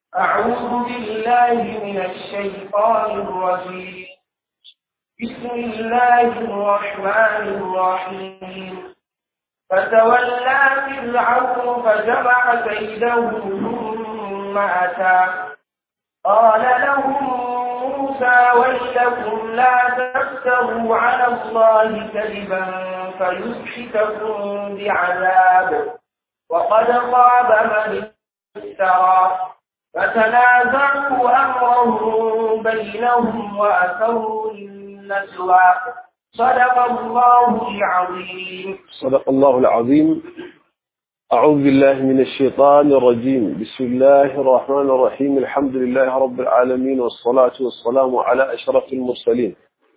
أعوذ بالله من الشيطان الرجيم بسم الله الرحمن الرحيم فتولى فرعون فجمع كيده ثم أتى قال لهم موسى ويلكم لا تفتروا على الله كذبا فيسحتكم بعذاب وقد خاب من افترى فتنازعوا أمرهم بينهم وأسروا النجوى صدق الله العظيم صدق الله العظيم أعوذ بالله من الشيطان الرجيم بسم الله الرحمن الرحيم الحمد لله رب العالمين والصلاة والسلام على أشرف المرسلين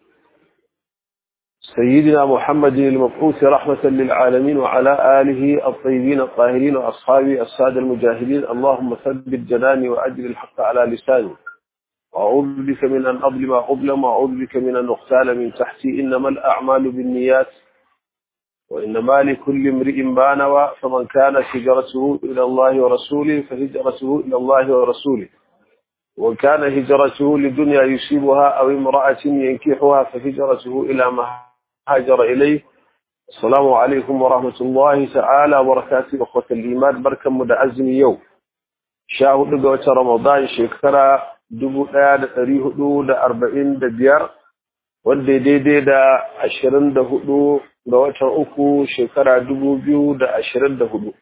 سيدنا محمد المبعوث رحمة للعالمين وعلى آله الطيبين الطاهرين وأصحابه السادة المجاهدين اللهم ثبت جناني وأجل الحق على لساني وأعوذ بك من أن أظلم أظلم وأعوذ بك من أن أغتال من تحتي إنما الأعمال بالنيات وإنما لكل امرئ ما نوى فمن كانت هجرته إلى الله ورسوله فهجرته إلى الله ورسوله وإن كان هجرته لدنيا يصيبها أو امرأة ينكحها فهجرته إلى ما هاجر إليه السلام عليكم ورحمة الله تعالى وبركاته أخوة الإيمان بركة مدعزم يوم شاهد قوة رمضان شكرا dubu ɗaya da ɗari hudu da arba'in da biyar wanda daidai da ashirin da hudu ga watan uku shekara dubu biyu da ashirin da hudu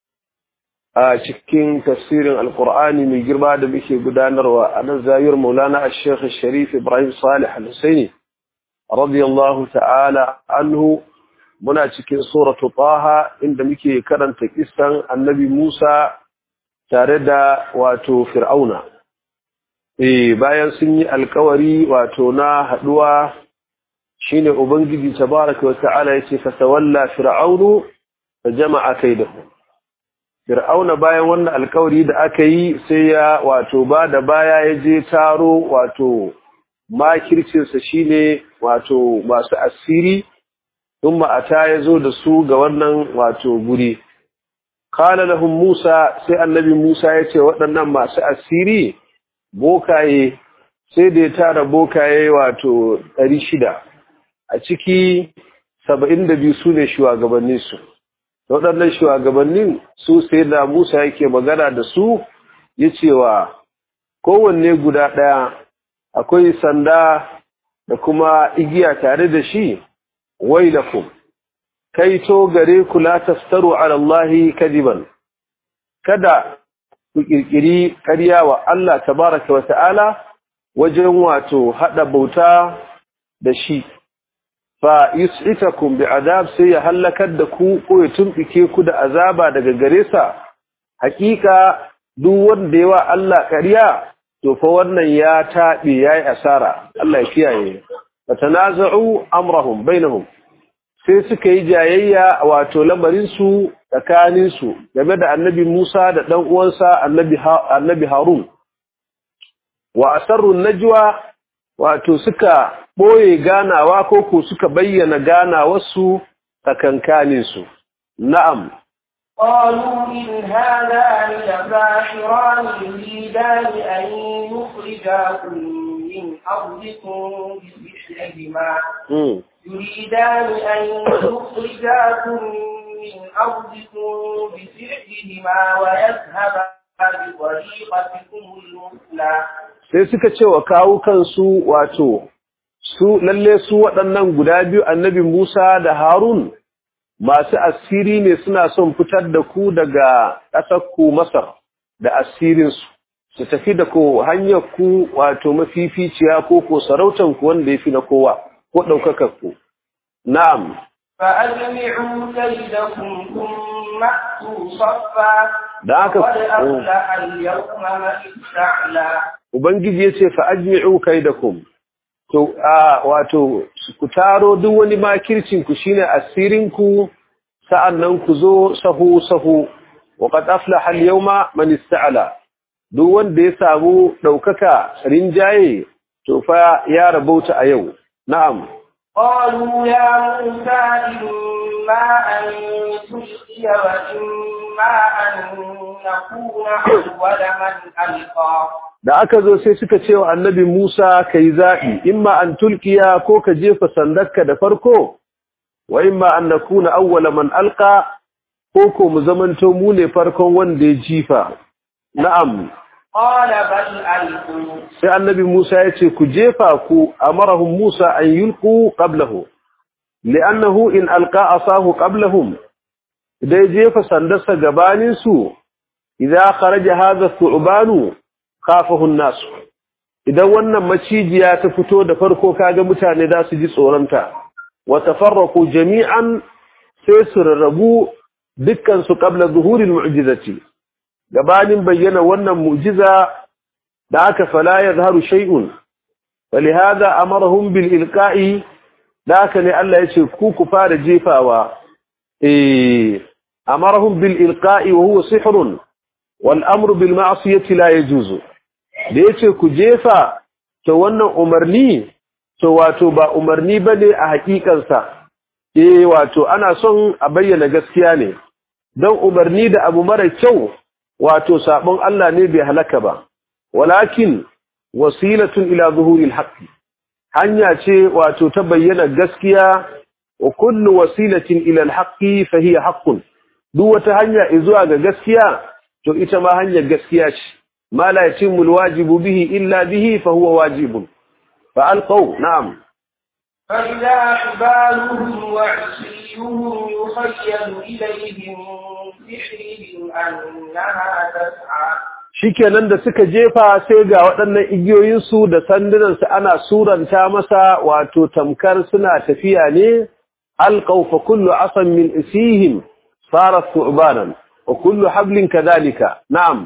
a cikin tafsirin alkur'ani mai girma da muke gudanarwa a nan zayar maulana a shekha sharif ibrahim salih al-husaini radiyallahu ta'ala anhu muna cikin suratu taha inda muke karanta kisan annabi musa tare da wato fir'auna eh bayan sun yi alkawari wato na haduwa shine ubangiji tabaraka wa ta'ala yace fa tawalla fir'aunu fa jama'a kaidahu fir'auna bayan wannan alkawari da aka yi sai ya wato ba da baya ya je taro wato makircin sa shine wato masu asiri thumma ata yazo da su ga wannan wato guri qala lahum musa sai annabi musa yace waɗannan masu asiri bokaye sai da ya tara bokaye wato ɗari shida a ciki saba'in da biyu su ne shugabanninsu waɗannan shugabannin su sai da musa yake magana da su ya cewa kowanne guda ɗaya akwai sanda da kuma igiya tare da shi wailakum kai to gare ku la taftaru ala Allahi kadiban kada ku kirkiri ƙarya wa Allah tabaraka wa ta'ala wajen wato hada bauta da shi fa yus'itakum bi'adab sai ya halakar da ku ko ya tumbike ku da azaba daga gare sa hakika duk wanda yawa Allah ƙarya to fa wannan ya tabe yayi asara Allah ya kiyaye fatanaza'u amrahum bainahum sai suka yi jayayya wato lamarin su tsakanin su game da annabi Musa da dan uwansa annabi annabi Harun wa asarru najwa wato suka boye ganawa ko ko suka bayyana ganawarsu tsakankanin su na'am قالوا إن هذان لساحران يريدان أن يخرجاكم من أرضكم بسحرهما يريدان أن يخرجاكم من أرضكم بسحرهما ويذهبا بطريقتكم المثلى sai suka ce wa kawo kansu wato su lalle su waɗannan guda biyu annabi Musa da Harun masu asiri ne suna son fitar da ku daga ƙasar ku Masar da asirinsu su tafi da ko hanyar ku wato mafificiya ko ko sarautan ku wanda yafi na kowa ko ɗaukakar ku na'am فأجمعوا كيدكم ثم أتوا صفا da haka وقد أفلح اليوم من استعلى ubangiji yace fa ajmi'u kaidakum to a wato ku taro duk wani makircin ku shine asirin ku sa'annan ku zo sahu sahu wa qad aflaha al-yawma man ista'ala duk wanda ya samu daukaka rinjaye to fa ya rabauta a yau na'am قالوا يا موسى إما أن تلقي وإما أن نكون أول من ألقى da aka zo sai suka ce wa annabi Musa kai zaɓi imma an tulkiya ko ka jefa sandarka da farko wa imma an nakuna awwala man alqa ko ko mu zamanto mu ne farkon wanda ya jifa na'am قال بل ألقوا sai annabi Musa ya ce ku jefa ku amarahum Musa an yulqu qablahu li'annahu in alqa asahu qablahum idan ya jefa sandarsa gabanin su idza kharaja hadha thu'banu khafahu an-nas idan wannan macijiya ta fito da farko kaga mutane da su ji tsoronta wa tafarraqu jami'an sai su rarrabu dukkan su qabla zuhuril mu'jizati gabanin bayyana wannan mu'jiza da aka fala yazharu shay'un walihada amarahum bil ilqa'i da aka ne Allah yace ku ku fara jefawa eh amarahum bil ilqa'i wa huwa sihrun wal amru bil ma'siyati la yajuzu da yace ku jefa to wannan umarni to wato ba umarni bane a hakikansa eh wato ana son a bayyana gaskiya ne don umarni da abu mara kyau wato sabon Allah ne bai halaka ba walakin wasilatun ila zuhuril haqqi hanya ce wato ta bayyana gaskiya wa kullu wasilatin ila alhaqqi fa hiya haqqun duk wata hanya zuwa ga gaskiya to ita ma hanyar gaskiya ce ma la yatimmu alwajibu bihi illa bihi fa huwa wajibun fa alqaw na'am فإذا أحبالهم وعصيهم يخيل إليهم من سحرهم أنها تسعى shikenan da suka jefa sai ga waɗannan igiyoyinsu da sandunansu ana suranta masa wato tamkar suna tafiya ne alqaw fa kullu asan min isihim sarat thu'banan wa kullu hablin kadhalika na'am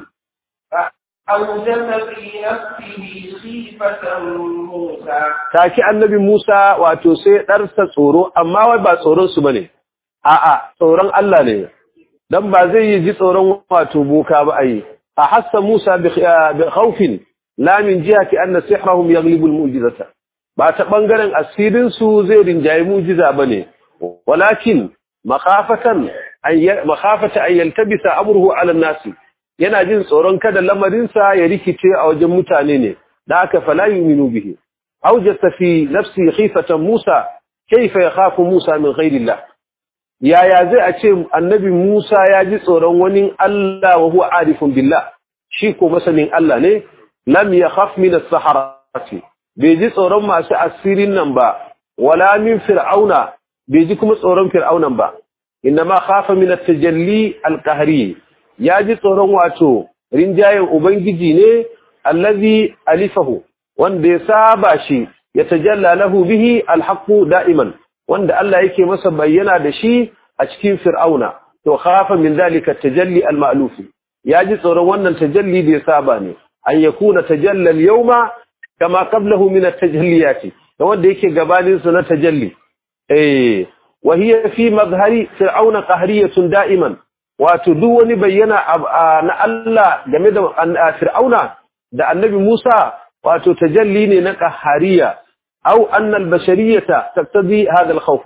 فأوجس في نفسه خيفة موسى taki annabi Musa wato sai ɗarsa tsoro amma wai ba tsoron su bane a'a tsoron Allah ne dan ba zai yi ji tsoron wato boka ba ai a hassa Musa bi khawfin la min jihati anna sihrahum yaghlibu al-mu'jizata ba ta bangaren asirin su zai rinjayi mu'jiza bane walakin makhafatan ay makhafata ay yaltabisa amruhu ala an-nas yana jin tsoron kada lamarinsa ya rikice a wajen mutane ne da aka fala yu'minu bihi أوجس في نفسه خيفة موسى كيف يخاف موسى من غير الله يا يا زي أتشي النبي موسى يجي صورون ونين الله وهو عارف بالله شيكو مثلا الله نه لم يخاف من السحرة بيجي صورون ما سأسير النبا ولا من فرعون بيجي كم صورون فرعون با إنما خاف من التجلي القهري يجي صورون واتو رنجاي أبنجي نه الذي ألفه wanda ya saba shi ya tajalla lahu bihi alhaqu da'iman wanda Allah yake masa bayyana da shi a cikin fir'auna to khafa min zalika tajalli almaluf yaji tsoron wannan tajalli da ya saba ne an yakuna tajalla alyawma kama qablahu min at-tajalliyat da wanda yake gabanin su na tajalli eh wa hiya fi mazhari fir'auna qahriyatun da'iman wato duk wani bayyana na Allah game da fir'auna da annabi Musa wato tajalli ne na qahariya au anna al-bashariyata taqtadi hadha al-khawf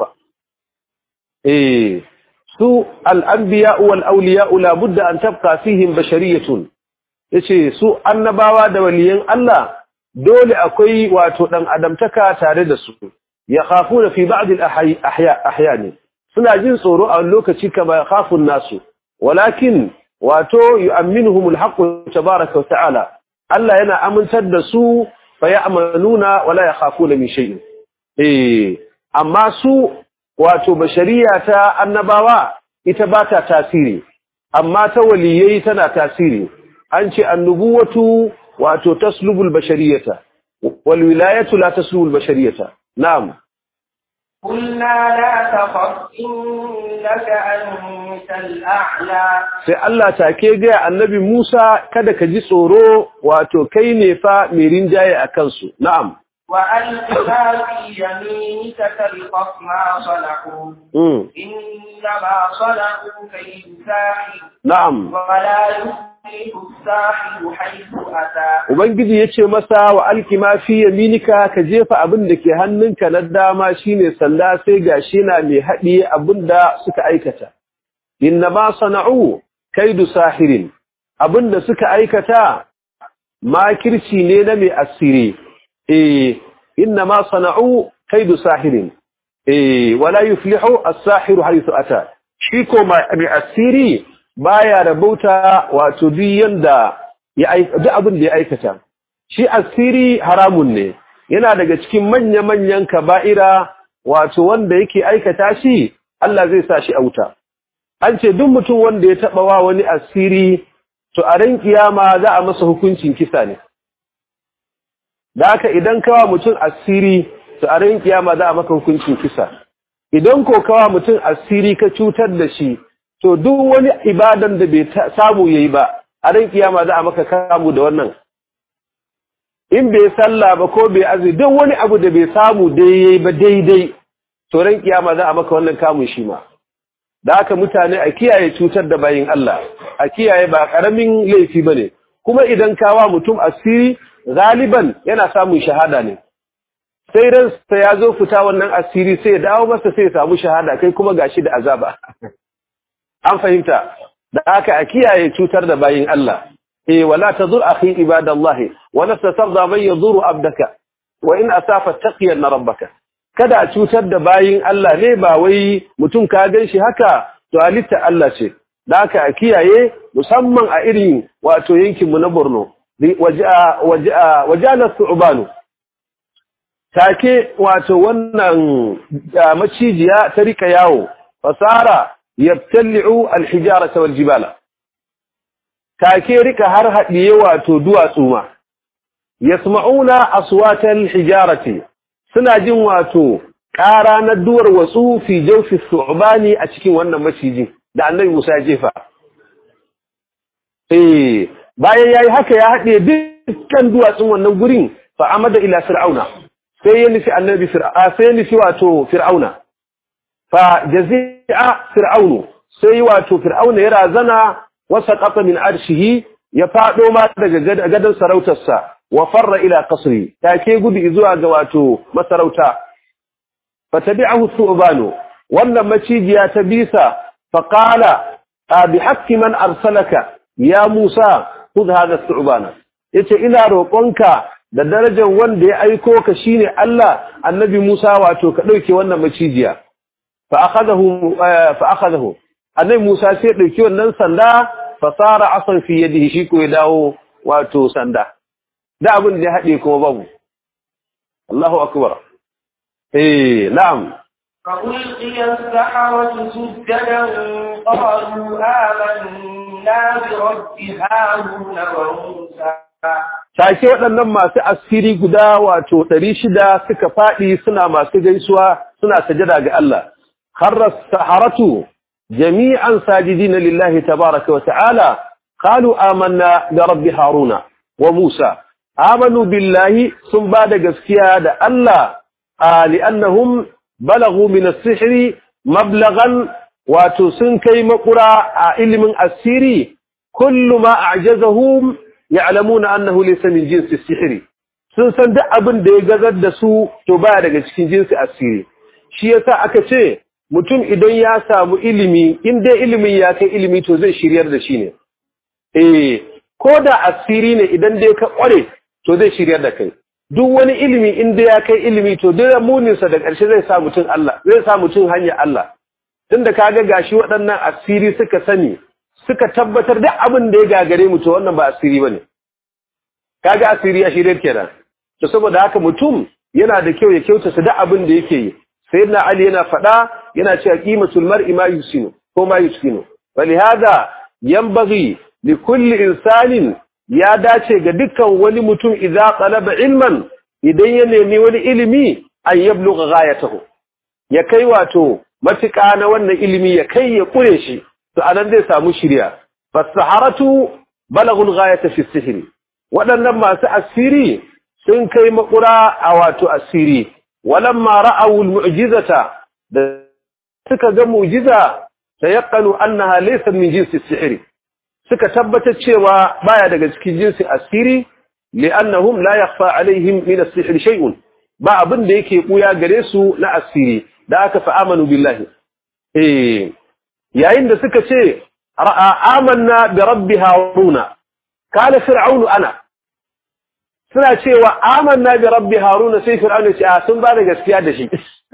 eh su al-anbiya wal awliya la budda an tabqa fihim bashariyatun yace su annabawa da waliyan Allah dole akwai wato dan adamtaka tare da su yakhafuna fi ba'd al-ahya ahyani suna jin tsoro a lokaci kama yakhafun nasu walakin wato yu'minuhum al-haqq tabaaraka wa ta'ala Allah yana amintar da su fa ya'maluna wala yakhafuna min shay'in eh amma su wato bashariya ta annabawa ita ba ta tasiri amma ta waliyai tana tasiri an ce annubuwatu wato taslubul bashariyata wal wilayatu la taslubul bashariyata na'am قلنا لا تخف إنك أنت الأعلى sai Allah take ga annabi Musa kada ka ji tsoro wato kai ne fa mai rinjaye a kansu na'am وألق ما في يمينك تلقف ما صنعوا mm. إنما صنعوا كيد ساحر na'am ولا يفلح الساحر حيث أتى Ubangiji ya ce masa wa alkima fi yaminika ka jefa abin da ke hannunka na dama shine sanda sai gashi na mai haɗiye abin da suka aikata. Inna ma sana'u kaidu sahirin abin da suka aikata makirci ne na mai asiri. Eh, inna ma sana'u kaidu sahirin. Eh, wala yuflihu as-sahiru haythu ata. Shi ko mai asiri baya rabauta wato duk yanda ya duk abin da ya aikata. shi asiri haramun ne yana daga cikin manya-manyan kaba'ira wato wanda yake aikata shi Allah zai sa shi a wuta an ce duk mutum wanda ya taba wa wani asiri to a ran kiyama za a masa hukuncin kisa ne da haka idan kawa mutum asiri to a ran kiyama za a maka hukuncin kisa idan ko kawa mutum asiri ka cutar da shi to duk wani ibadan da bai samu yayi ba a ran kiyama za a maka kamu da wannan in bai salla ba ko bai azumi duk wani abu da bai samu daidai ba daidai to ran kiyama za a maka wannan kamun shi ma da haka mutane a kiyaye cutar da bayin Allah a kiyaye ba karamin laifi bane kuma idan kawa mutum asiri galiban yana samun shahada ne sai ransa ya zo fita wannan asiri sai ya dawo masa sai ya samu shahada kai kuma gashi da azaba an fahimta da haka a kiyaye cutar da bayin Allah eh wala tazur akhi ibadallahi wa lasta tarda man yadhuru abdaka wa in asafa taqiyan rabbaka kada a cutar da bayin Allah ne ba wai mutum ka ganshi haka to halitta Allah ce da haka a kiyaye musamman a irin wato yankin mu na Borno waja waja wajala su'banu take wato wannan macijiya ta rika yawo fasara yabtali'u alhijarata wal jibala take rika har haɗiye wato duwatsu ma yasma'una aswatal hijarati suna jin wato ƙara na duwar watsu fi jawfi su'bani a cikin wannan maciji da annabi Musa ya jefa eh bayan yayi haka ya haɗe dukkan duwatsun wannan gurin fa amada ila fir'auna sai ya nufi annabi fir'a sai ya nufi wato fir'auna fa jazi'a fir'aunu sai wato fir'auna ya razana wasa qata min arshihi ya fado ma daga gadan sarautarsa wa farra ila qasri take gudu zuwa ga wato masarauta fatabi'ahu thu'banu wannan macijiya ta bisa fa qala bi haqqi man arsalaka ya musa khudh hadha thu'bana yace ina roƙonka da darajar wanda ya aiko ka shine Allah annabi Musa wato ka dauke wannan macijiya fa akhadahu fa akhadahu annabi Musa sai dauki wannan sanda fa sara asan fi yadihi shi ko ya dawo wato sanda da abin da ya hade kuma babu Allahu akbar eh na'am فألقي السحرة سجدا قالوا آمنا برب هارون وموسى take waɗannan masu asiri guda wato ɗari shida suka faɗi suna masu gaisuwa suna sajada ga Allah kharra saharatu jami'an sajidina lillahi tabaraka wa ta'ala qalu amanna da rabbi haruna wa musa amanu billahi sun ba da gaskiya da Allah li'annahum balagu min as-sihri mablaghan wato sun kai makura a ilimin asiri kullu ma a'jazahum ya'lamuna annahu laysa min jinsi sihiri sun san duk abin da ya gazar da su to baya daga cikin jinsi asiri shi yasa aka ce mutum idan ya samu ilimi in dai ilimin ya kai ilimi to zai shiryar da shi ne eh ko da asiri ne idan dai ka kware to zai shiryar da kai duk wani ilimi in dai ya kai ilimi to duk muninsa da ƙarshe zai sa mutum Allah zai sa mutum hanyar Allah tunda kaga gashi waɗannan asiri suka sani suka tabbatar da abin da ya gagare mu to wannan ba asiri bane kaga asiri ya shirye kenan to saboda haka mutum yana da kyau ya kyautata da abin da yake yi sayyidina ali yana faɗa yana cewa qimatul mar'i ma yusinu ko ma yuskinu walihada yanbaghi li kulli insanin ya dace ga dukkan wani mutum idza talaba ilman idan ya nemi wani ilimi an yablugha ghayatahu ya kai wato matuƙa na wannan ilimi ya kai ya kure shi to anan zai samu shirya fasaharatu balaghul ghayata fi sihri waɗannan masu asiri sun kai makura a wato asiri walamma ra'aw almu'jizata da suka ga mu'jiza tayaqqanu annaha laysa min jinsi sihri suka tabbatar cewa baya daga cikin jinsi asiri li'annahum la yakhfa alaihim min as-sihr shay'un ba abin da yake buya gare su na asiri da aka fa amanu billahi eh yayin da suka ce amanna bi rabbi haruna kala fir'aunu ana suna cewa amanna bi rabbi haruna sai fir'aunu ce a sun ba da gaskiya da shi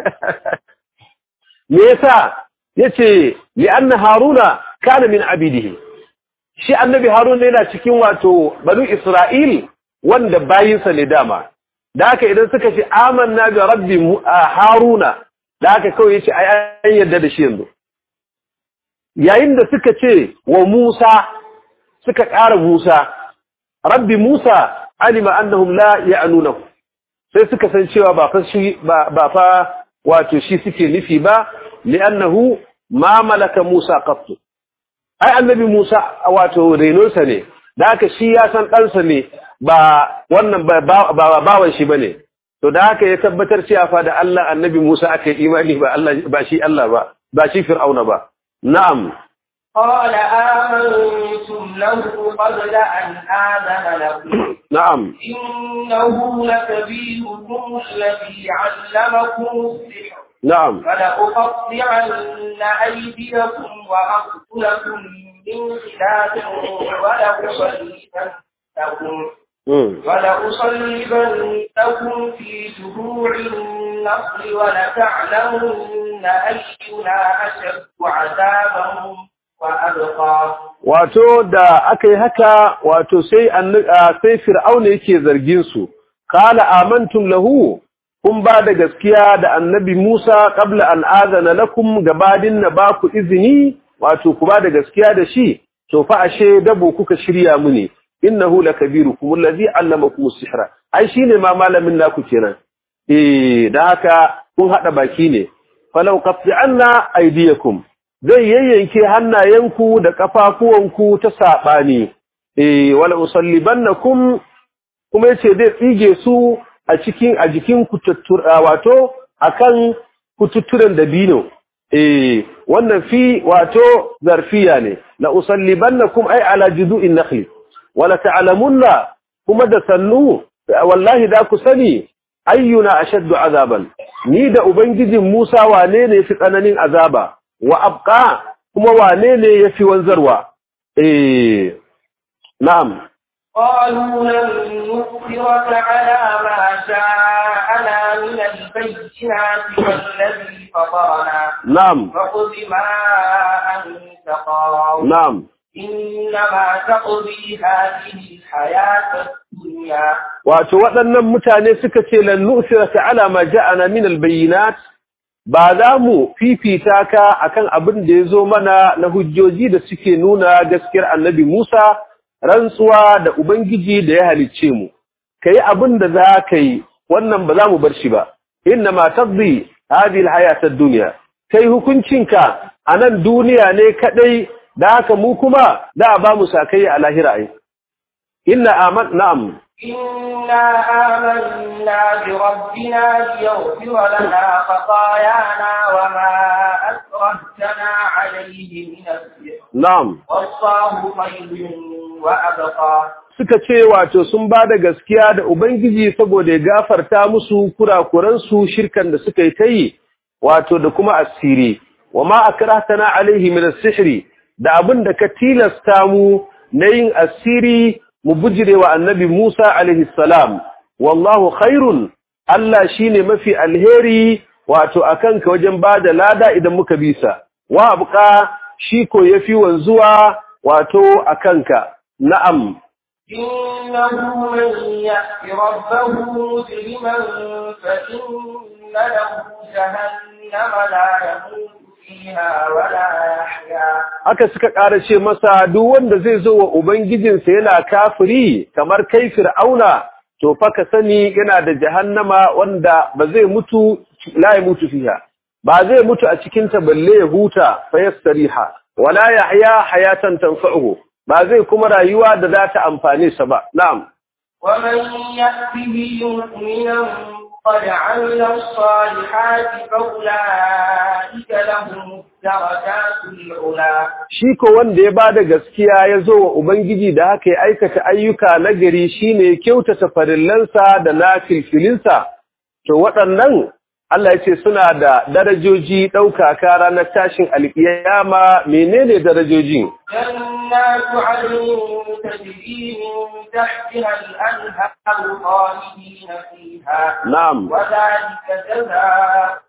me yasa yace li anna haruna kana min abidihi shi annabi haruna yana cikin wato banu isra'il wanda bayinsa ne dama da haka idan suka ce amanna bi rabbi haruna da haka kawai yace ai an yarda da shi yanzu yayin da suka ce wa Musa suka ƙara Musa rabbi Musa alima annahum la ya'nunahu sai suka san cewa ba fa shi ba fa wato shi suke nufi ba li'annahu ma malaka Musa qattu ai annabi Musa wato renonsa ne da haka shi ya san ɗansa ne ba wannan ba bawan shi bane to da haka ya tabbatar cewa fa da Allah annabi Musa aka yi imani ba Allah ba shi Allah ba ba shi Fir'auna ba na'am قال آمنتم له قبل أن آذن لكم نعم إنه لكبيركم الذي علمكم السحر نعم فلأقطعن أيديكم وأرجلكم من خلاف ولأصلبنكم مم. ولأصلبنكم في جذوع النخل ولتعلمن أينا أشد عذابا وأبقى wato da aka yi haka wato sai annu- a, sai fir'auna yake zargin su qala amantum lahu kun ba da gaskiya da annabi Musa qabla an azana lakum gabadin na ba ku izini wato ku ba da gaskiya da shi to fa ashe dabo kuka shirya muni innahu lakabirukum allazi allamakum as-sihra ai shine ma malamin naku kenan eh da haka kun hada baki ne falau qat'anna aydiyakum zai yayyanke hannayenku da kafafuwanku ta sabani eh wala usallibannakum kuma yace zai tsige su a cikin a jikin kututtura wato akan kututturen dabino eh wannan fi wato zarfiya ne la usallibannakum ay ala judu'in nakhli wala ta'lamunna kuma da sannu wallahi da ku sani ayyuna ashaddu azaban ni da ubangijin Musa wane ne yafi tsananin azaba wa abqa kuma wane ne yafi wanzarwa eh na'am قالوا لن نؤثرك على ما جاءنا من البينات والذي فطرنا na'am فخذ ما أنت قاض na'am إنما تقضي هذه الحياة الدنيا wato waɗannan mutane suka ce lan nu'siraka ala ma ja'ana min albayinat ba za mu fifita ka akan abin da yazo mana na hujjoji da suke nuna gaskiyar annabi Musa rantsuwa da ubangiji da ya halicce mu kai abin da za ka yi wannan ba za mu bar shi ba inna ma taqdi hadhihi alhayat ad-dunya kai hukuncinka a nan duniya ne kadai da haka mu kuma da ba mu sakai a lahira ai inna aman na'am إنا آمنا بربنا ليغفر لنا خطايانا وما أكرهتنا عليه من السحر na'am والله خير وأبقى suka ce wato sun ba da gaskiya da Ubangiji saboda ya gafarta musu kurakuransu shirkan da suka yi ta yi wato da kuma asiri wa ma akrahtana alaihi min as-sihri da abin da ka tilasta mu na yin asiri mu bujire wa annabi Musa alaihi salam wallahu khairun Allah shine mafi alheri wato akan ka wajen bada lada idan muka bisa wa abqa shi ko yafi wanzuwa wato akanka na'am إنه من يأت ربه مجرما فإن له جهنم لا يموت فيها ولا يحيا haka suka ƙara ce masa duk wanda zai zo wa ubangijinsa yana kafiri kamar kai fir'auna to fa ka sani yana da jahannama wanda ba zai mutu la ya mutu fiha ba zai mutu a cikin ta balle ya huta fa yastariha wala yahya hayatan tanfa'uhu ba zai kuma rayuwa da za ta amfane sa ba na'am ومن يأته مؤمنا قد عمل الصالحات فأولئك لهم الدرجات العلى shi ko wanda ya bada gaskiya ya zo wa ubangiji da haka ya aikata ayyuka na gari shine kyautata farillansa da nafilfilinsa to waɗannan Allah ya ce suna da darajoji ɗaukaka ranar tashin alƙiyama menene darajojin جنات عدن تجري من تحتها الأنهار خالدين فيها na'am وذلك جزاء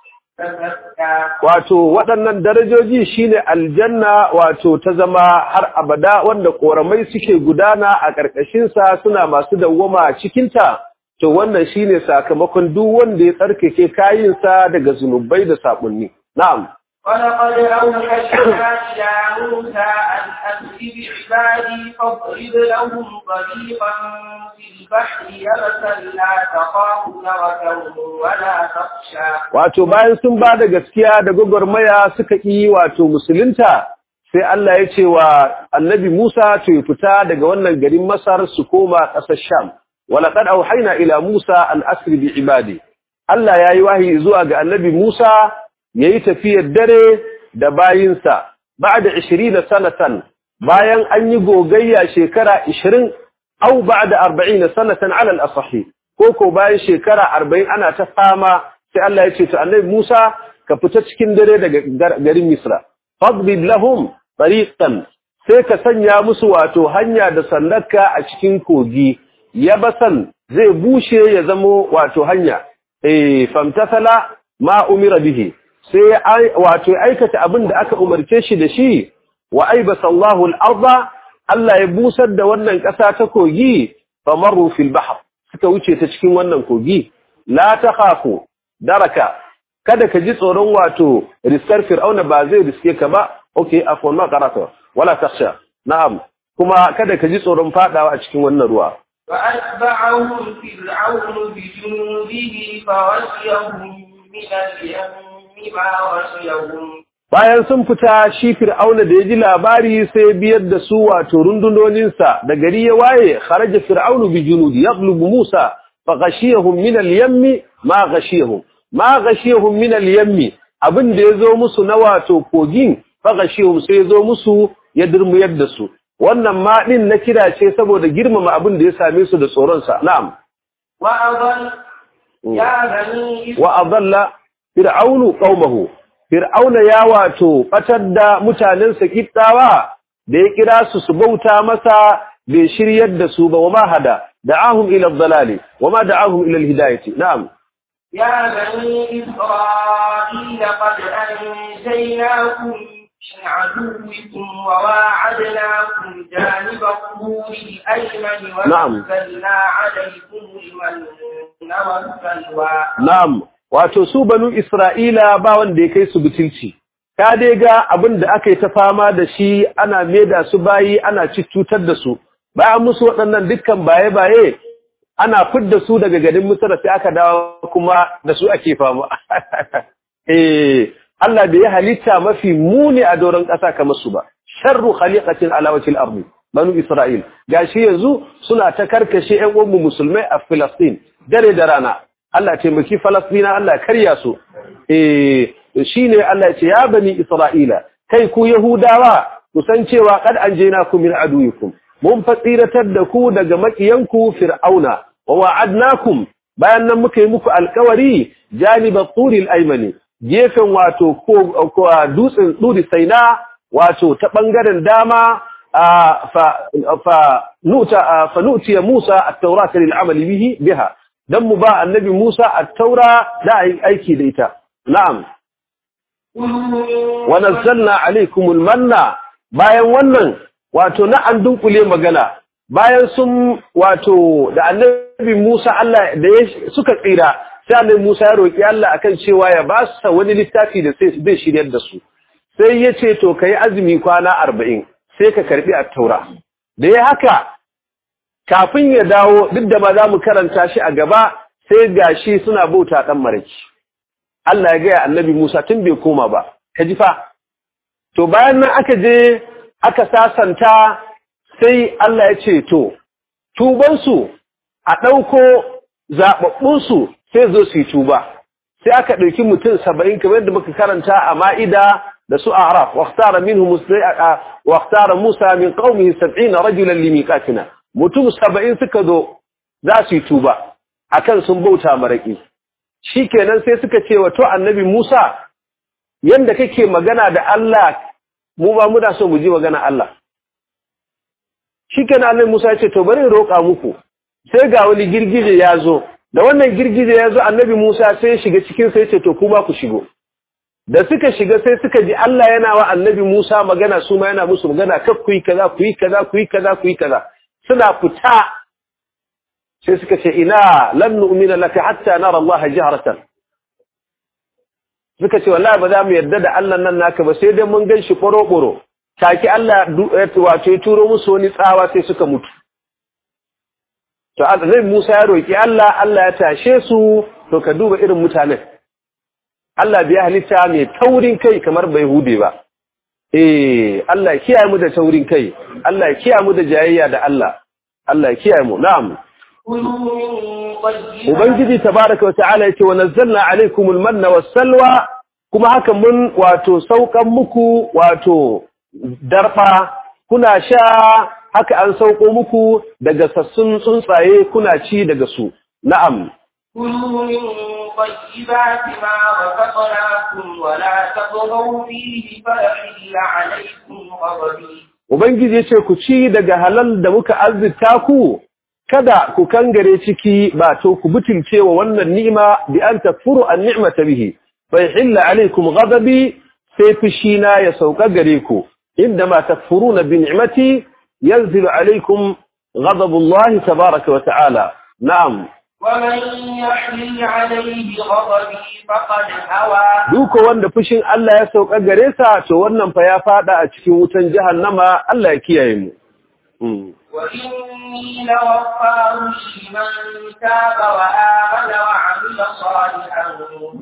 تزكى wato waɗannan darajoji shine aljanna wato ta zama har abada wanda ƙoramai suke gudana a ƙarƙashinsa suna masu dawwama a cikinta to wannan shine sakamakon duk wanda ya tsarkake kayinsa daga zunubai da saɓunni na'am ولقد أوحينا إلى موسى أن أسر بعبادي فاضرب لهم طريقا في البحر يبسا لا تخاف دركا ولا تخشى wato bayan sun ba da gaskiya da gwagwarmaya suka yi wato musulunta sai Allah ya ce wa annabi Musa to ya fita daga wannan garin Masar su koma ƙasar Sham walaqad auhayna ila Musa an asri bi ibadi Allah yayi wahayi zuwa ga annabi Musa yayi tafiyar dare da bayinsa ba'da 20 sanatan bayan an yi gogayya shekara 20 au ba'da 40 sanatan ala al-asahhi ko ko bayan shekara 40 ana ta fama sai Allah ya ce to annabi Musa ka fita cikin dare daga gar- garin Misra fadbid lahum tariqan sai ka sanya musu wato hanya da sandaka a cikin kogi yabasan zai bushe ya zamo wato hanya eh famtasala ma umira bihi sai ai- wato ya aikata abin da aka umarce shi da shi wa aibasa Allahu al-arda Allah ya busar da wannan ƙasa ta kogi famaru fil bahr suka wuce ta cikin wannan kogi la takhafu daraka kada ka ji tsoron wato riskar fir'auna ba zai riske ka ba okay afwan ma qara'ta wala takhsha na'am kuma kada ka ji tsoron fadawa a cikin wannan ruwa فأتبعهم فرعون بجنوده فغشيهم من اليم ما غشيهم bayan sun fita shi fir'auna da ya ji labari sai biyar da su wato rundunoninsa da gari ya waye kharaja fir'aunu bi junudi yaqlubu musa fa ghashiyahum min al-yammi ma ghashiyahum ma ghashiyahum min al-yammi abin da yazo musu na wato kogin fa ghashiyahum sai yazo musu ya durmuyar da su wannan ma din na kira ce saboda girmama abin da ya same su da tsoron sa na'am وأضل يا بني wa adalla fir'aunu qaumahu fir'auna ya wato batar da mutanensa kittawa da ya kira su su bauta masa bai shiryar da su ba wama hada da'ahum ila ad-dalali wama da'ahum ila al-hidayati na'am يا بني إسرائيل قد أنجيناكم من عدوكم وواعدناكم جانب الطور الأيمن نعم. ونزلنا عليكم المن والسلوى na'am wato su banu isra'ila ba wanda ya kai su butulci ka dai ga abin da aka yi ta fama da shi ana maida su bayi ana cutar da su bayan musu waɗannan dukkan baye-baye ana fidda su daga garin Misra sai aka dawo kuma da su ake fama eh Allah bai yi halitta mafi muni a doron ƙasa kamar su ba sharru khaliqatin ala wajhil ardi banu Isra'il gashi yanzu suna ta karkashe ƴan uwanmu musulmai a Palestine dare da rana Allah taimaki Falastina Allah karya su eh shine Allah ya ce ya bani Isra'ila kai ku Yahudawa ku san cewa kad anjaynakum min aduwikum mun fatsiratar da ku daga makiyanku Fir'auna wa wa'adnakum bayan nan muka yi muku alkawari janibat turil aymani gefen wato ko ko dutsen turi saina wato ta bangaren dama fa fa nuta fa nutiya Musa at-taurat lil amali bihi biha dan mu ba annabi Musa at-taura da aiki da ita na'am wa nazzalna alaykumul manna bayan wannan wato na an dunkule magana bayan sun wato da annabi Musa Allah da suka tsira sai annabi Musa ya roki Allah akan cewa ya ba su wani littafi da sai zai shiryar da su sai ya ce to kai azumi kwana 40 sai ka karbi at-taura da ya haka kafin ya dawo duk da ba za mu karanta shi a gaba sai gashi suna bauta dan maraki Allah ya gaya annabi Musa tun bai koma ba ka ji fa to bayan nan aka je aka sasanta sai Allah ya ce to tubansu a ɗauko zaɓaɓɓunsu sai zo su yi tuba sai aka ɗauki mutum saba'in kamar yadda muka karanta a ma'ida da su araf waqtara minhum waqtara musa min qaumihi 70 rajulan limiqatina mutum saba'in suka zo za su yi tuba akan sun bauta maraki shikenan sai suka ce wa to annabi musa yanda kake magana da Allah mu ba muna so mu ji magana Allah shikenan annabi musa ya ce to bari in roƙa muku sai ga wani girgije ya zo da wannan girgije ya zo annabi Musa sai ya shiga cikin sai ce to kuma ku shigo da suka shiga sai suka ji Allah yana wa annabi Musa magana su ma yana musu magana kaf ku yi kaza ku yi kaza ku yi kaza ku yi kaza suna fita sai suka ce ina lan nu'mina laka hatta nara Allah jahratan suka ce wallahi ba za mu yarda da Allah nan naka ba sai dai mun gan shi boro take Allah wato ya turo musu wani tsawa sai suka mutu to zai Musa ya roki Allah Allah ya tashe su to ka duba irin mutanen Allah biya halitta mai taurin kai kamar bai hude ba eh Allah ya kiyaye mu da taurin kai Allah ya kiyaye mu da jayayya da Allah Allah ya kiyaye mu na'am Ubangiji tabaraka wa ta'ala yace wa nazzalna alaykumul manna was-salwa kuma haka mun wato saukan muku wato darfa kuna sha haka an sauko muku daga sassun tsuntsaye kuna ci daga su na'am كلوا من طيبات ما رزقناكم ولا تطغوا فيه فيحل عليكم غضبي ubangiji yace ku ci daga halal da muka azzita ku kada ku kangare ciki ba to ku butulce wa wannan ni'ima bi an takfuru an ni'mata bihi fa yahilla alaykum ghadabi sai fushina ya sauka gare ku inda ma takfuruna bi ni'mati ينزل عليكم غضب الله تبارك وتعالى نعم ومن يحلل عليه غضبي فقد هوى duko wanda fushin Allah ya sauka gare sa to wannan fa ya fada a cikin wutan jahannama Allah ya kiyaye mu وإني لغفار لمن تاب وآمن وعمل صالحا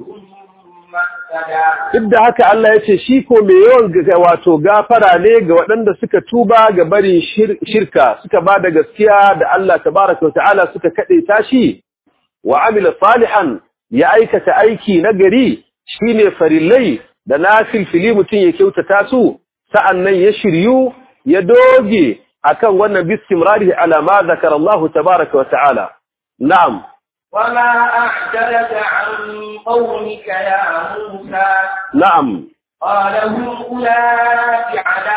ثم اهتدى duk da haka Allah ya ce shi ko mai yawan ga- wato gafara ne ga waɗanda suka tuba ga barin shir- shirka suka ba da gaskiya da Allah tabaraka wa ta'ala suka kaɗe tashi wa amila salihan ya aikata aiki na gari shine farillai da na filfili mutum ya kyautata su sa'annan ya shiryu ya doge akan wannan bistimrarihi ala ma zakara Allah tabaraka wa ta'ala na'am وما أعجلك عن قومك يا موسى na'am قال هم أولئك على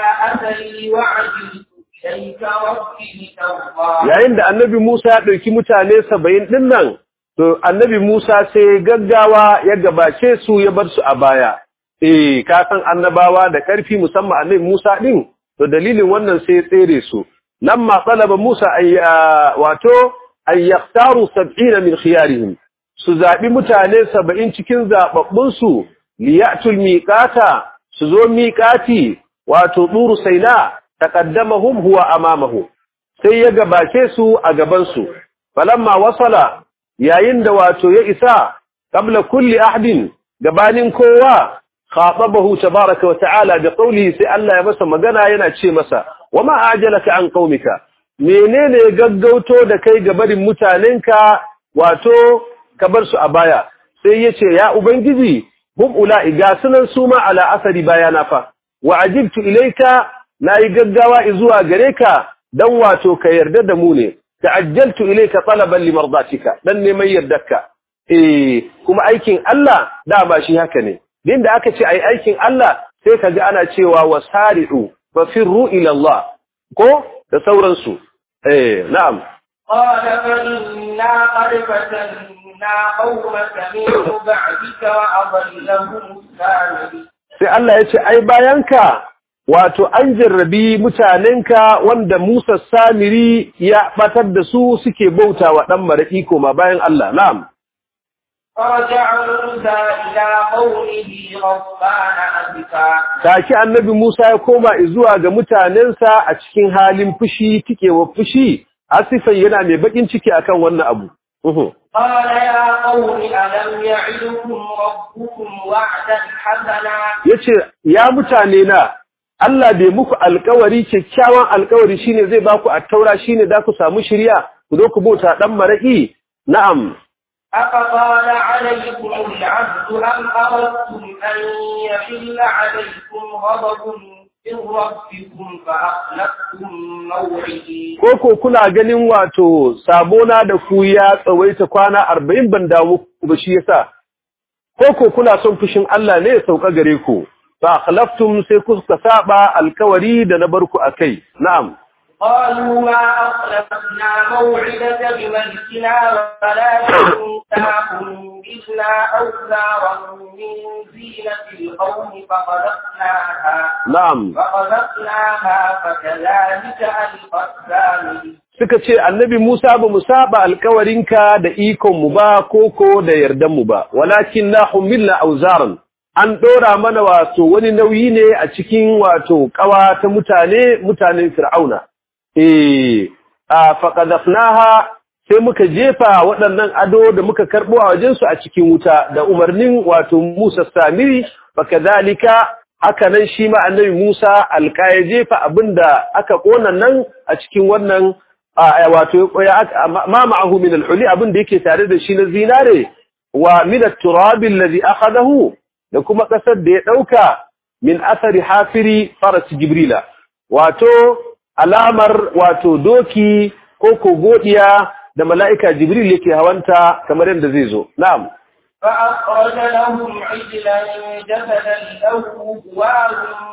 أثري وعجلت إليك ربي لترضى yayin da annabi Musa ya ɗauki mutane saba'in ɗin nan, to annabi Musa sai gaggawa ya gabace su ya bar su a baya. Eh, ka san annabawa da ƙarfi musamman annabi Musa ɗin, to dalilin wannan sai ya tsere su. Nan ma tsalaba Musa ay wato ay yaktaru sab'ina min khiyarihim. Su zaɓi mutane saba'in cikin zaɓaɓɓunsu liyatul miƙata su zo miƙati wato ɗuru saina taqaddamahum huwa amamahu. sai ya gabace su a gabansu falamma wasala yayin da wato ya isa qabla kulli ahdin gabanin kowa khatabahu tabaraka wa ta'ala da qawlihi sai Allah ya masa magana yana ce masa wama ajalaka an qaumika menene gaggauto da kai gabarin mutanenka wato ka bar su a baya sai yace ya ubangiji hum ula'i ga sunan suma ala asari bayana fa wa ajibtu ilayka nayi gaggawa zuwa gare ka dan wato ka yarda da mu ne ta'ajjaltu ilayka talaban limardatika dan neman yardarka eh kuma aikin Allah dama shi haka ne din da aka ce ai aikin Allah sai kaga ana cewa wasari'u fafirru ila Allah ko da sauransu eh na'am قال فإنا قد فتنا قومك من بعدك وأضلهم السامري sai Allah ya ce ai bayanka wato an jarrabi mutanenka wanda Musa Samiri ya batar da su suke bautawa dan maraki koma bayan Allah na'am فرجع موسى إلى قومه غضبان أسفا Take annabi Musa ya koma zuwa ga mutanensa a cikin halin fushi tikewa fushi asifan yana mai bakin ciki akan wannan abu Uhu. قال يا قوم ألم يعدكم ربكم وعدا حسنا yace ya mutane na Allah bai muku alkawari kyakkyawan alkawari shine zai baku attaura shine da ku samu shiriya ku zo ku bauta dan maraki na'am أفطال عليكم العهد أم أردتم أن يحل عليكم غضب من ربكم فأخلفتم موعدي Koko kuna ganin wato sabona da ku ya tsawaita kwana arba'in ban damu ku ba shi yasa. Koko kuna son fushin Allah ne ya sauka gare ku. Fa akhlaftum sai kuka saba alkawari da na barku akai. Na'am. قالوا ما أخلفنا موعدك بملكنا ولكن كنا أوزارا من زينة القوم فقذفناها Na'am. فقذفناها فكذلك ألقى السامري Suka ce annabi Musa ba mu saba alkawarinka da ikonmu ba koko da yardanmu ba, walakin na humilna auzaran. An ɗora mana wato wani nauyi ne a cikin wato ƙawa ta mutane, mutanen Fir'auna. Eh, a faƙadafnaha sai muka jefa waɗannan ado da muka karɓo a wajensu a cikin wuta da umarnin wato Musa Samiri, baka zalika haka nan shi ma annabi Musa alka ya jefa abinda aka ƙona nan a cikin wannan a wato ma ma'ahu min al-huli abin da yake tare da shi na zinare wa min at-turab alladhi akhadahu da kuma kasar da ya dauka min athari hafiri faras jibrila wato alamar wato doki ko kogodiya da mala'ika jibril yake hawanta kamar yadda zai zo na'am فأخرج لهم عجلا جسدا له خوار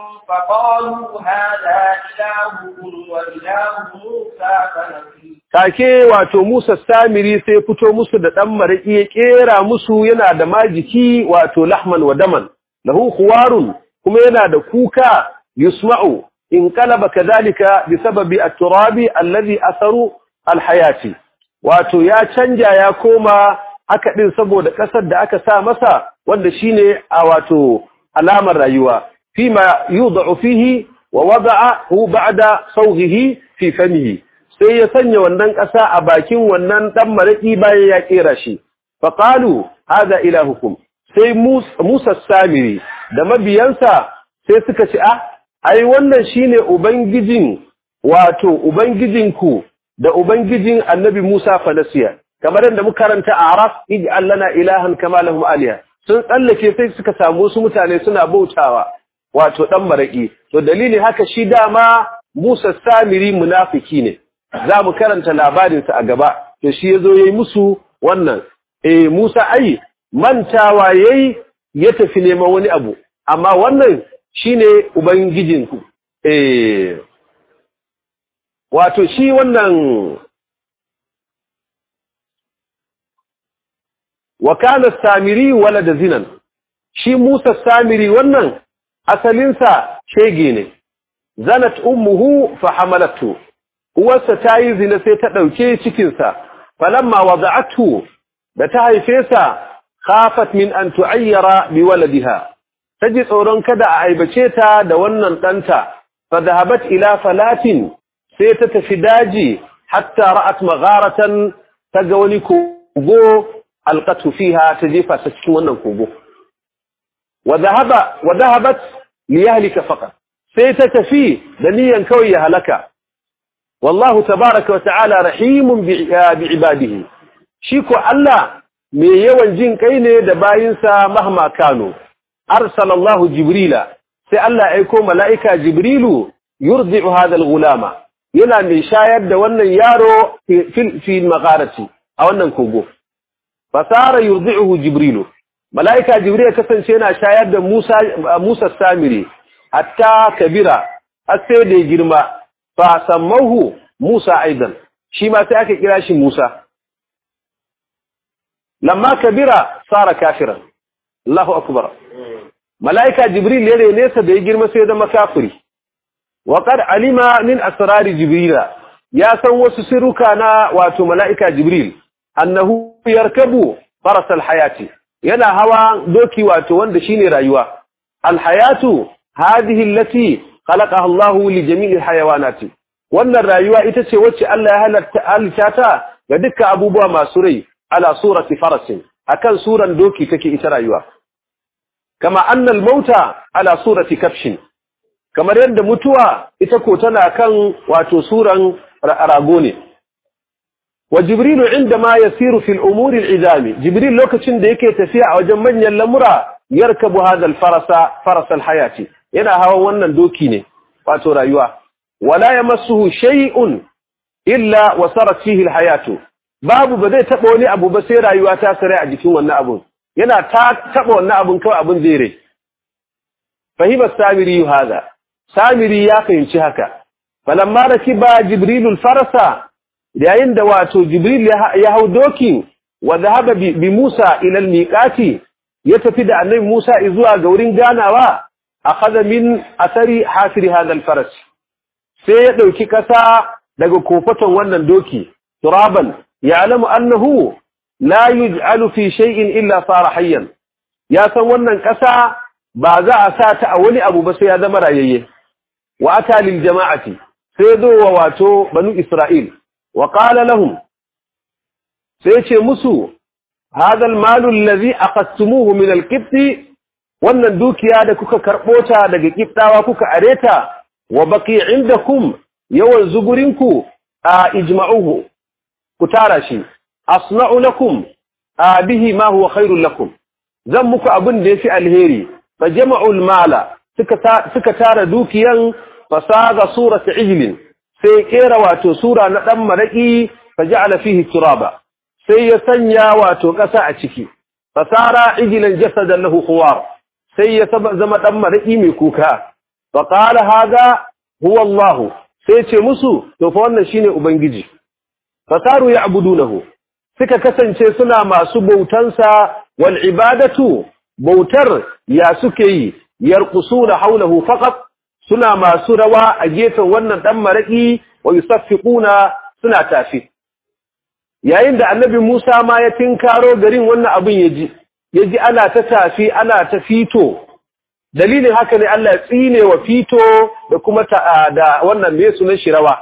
فقالوا هذا إلهكم وإله موسى فنسي take wato Musa Samiri sai fito musu da dan mariki ya kera musu yana da majiki wato lahman wa daman lahu khuwarun kuma yana da kuka yusma'u in qalaba kadhalika bisababi at-turabi alladhi atharu al-hayati wato ya canja ya koma haka din saboda kasar da aka sa masa wanda shine a wato alamar rayuwa fima yudau fihi wa wada'ahu ba'da sawghihi fi famihi sai ya sanya wannan ƙasa a bakin wannan dan maraki bayan ya kera shi fa qalu hada ilahukum sai Musa Samiri da mabiyansa sai suka ce ah ai wannan shine ubangijin wato ubangijinku da ubangijin annabi Musa falasiya kamar yadda muka karanta a Araf ij'al lana ilahan kama lahum aliha sun tsallake sai suka samu wasu mutane suna bautawa wato dan maraki to dalili haka shi dama Musa Samiri munafiki ne za mu karanta labarinsa a gaba to shi yazo yayi musu wannan eh Musa ai mantawa yayi ya tafi neman wani abu amma wannan shine ubangijinku eh wato shi wannan wa kana samiri walada zinan shi Musa samiri wannan asalinsa shege ne zanat ummuhu fa hamalatu uwarsa ta yi zina sai ta ɗauke cikinsa falamma wada'atu da ta haife sa khafat min an tu'ayyara bi waladiha taji tsoron kada a aibace ta da wannan ɗanta fa dhahabat ila falatin sai ta tafi daji hatta ra'at magharatan taga wani kogo alqatu fiha ta jefa ta cikin wannan kogo wa dhahaba wa dhahabat li yahlika faqat sai ta tafi da niyan kawai ya halaka wallahu tabaraka wa ta'ala rahimun bi ibadihi shi ko Allah mai yawan jin kai ne da bayinsa mahma kano arsalallahu jibrila sai Allah aiko mala'ika jibrilu yurdi'u hadha al-ghulama yana mai shayar da wannan yaro fi magharati a wannan kogo fasara yurdi'uhu jibrilu mala'ika jibril kasance yana shayar da Musa Musa Samiri hatta kabira har sai da girma fa sammahu Musa aidan shi ma sai aka kira shi Musa lamma kabira sara kafiran Allahu akbar malaika jibril ya nesa da ya girma sai da makafiri wa qad alima min asrari jibrila ya san wasu sirruka na wato malaika jibril annahu yarkabu faras alhayati yana hawa doki wato wanda shine rayuwa alhayatu hadhihi allati khalaqaha Allahu li jami'il hayawanati wannan rayuwa ita ce wacce Allah ya halatta halitta ta ga dukkan abubuwa masu rai ala surati farasin akan suran doki take ita rayuwa kama annal mauta ala surati kafshin kamar yadda mutuwa ita ko tana kan wato suran rago ne wa jibrilu inda ma yasiru fil umuri al'izami jibril lokacin da yake tafiya a wajen manyan lamura yarkabu hadha al-farasa farasa al-hayati yana hawan wannan doki ne wato rayuwa wala yamassuhu shay'un illa wasarat fihi al-hayatu babu ba zai taba wani abu ba sai rayuwa ta sare a jikin wannan abun yana ta taba wannan abun kawai abun zai rai fahima samiri hada samiri ya fahimci haka falamma rakiba jibrilul farasa yayin da wato jibril ya hau doki wa dhahaba bi Musa ila al-miqati ya tafi da annabi Musa zuwa ga wurin ganawa akhadha min athari hasiri hadha al-faras sai ya dauki kasa daga kofaton wannan doki turaban ya'lamu annahu la yuj'alu fi shay'in illa sara hayyan ya san wannan kasa ba za a sa ta a wani abu ba sai ya zama rayayye wa ata lil jama'ati sai zo wa wato banu isra'il wa qala lahum sai ce musu hadha al-malu alladhi aqadtumuhu min al-qibti wannan dukiya da kuka karbo ta daga kibtawa kuka areta wa baqi indakum yawan zugurinku a ijma'uhu ku tara shi asna'u lakum a bihi ma huwa khairul lakum zan muku abin da yafi alheri fa jama'ul mala suka suka tara dukiyan fasaga surata ijlin sai kera wato sura na dan maraki faja'ala fihi turaba sai ya sanya wato kasa a ciki fasara ijlan jasadan lahu khuwar sai ya zama dan maraki mai kuka fa qala hada huwa Allah sai ce musu to fa wannan shine ubangiji fasaru ya'budunahu suka kasance suna masu bautansa wal ibadatu bautar ya suke yi yarqusuna hawlahu faqat suna masu rawa a gefen wannan dan maraki wa yusaffiquna suna tafi yayin da annabi Musa ma ya tinkaro garin wannan abin yaji yaji ana ta tafi ana ta fito dalilin haka ne Allah ya tsine wa fito da kuma ta da wannan me sunan shirawa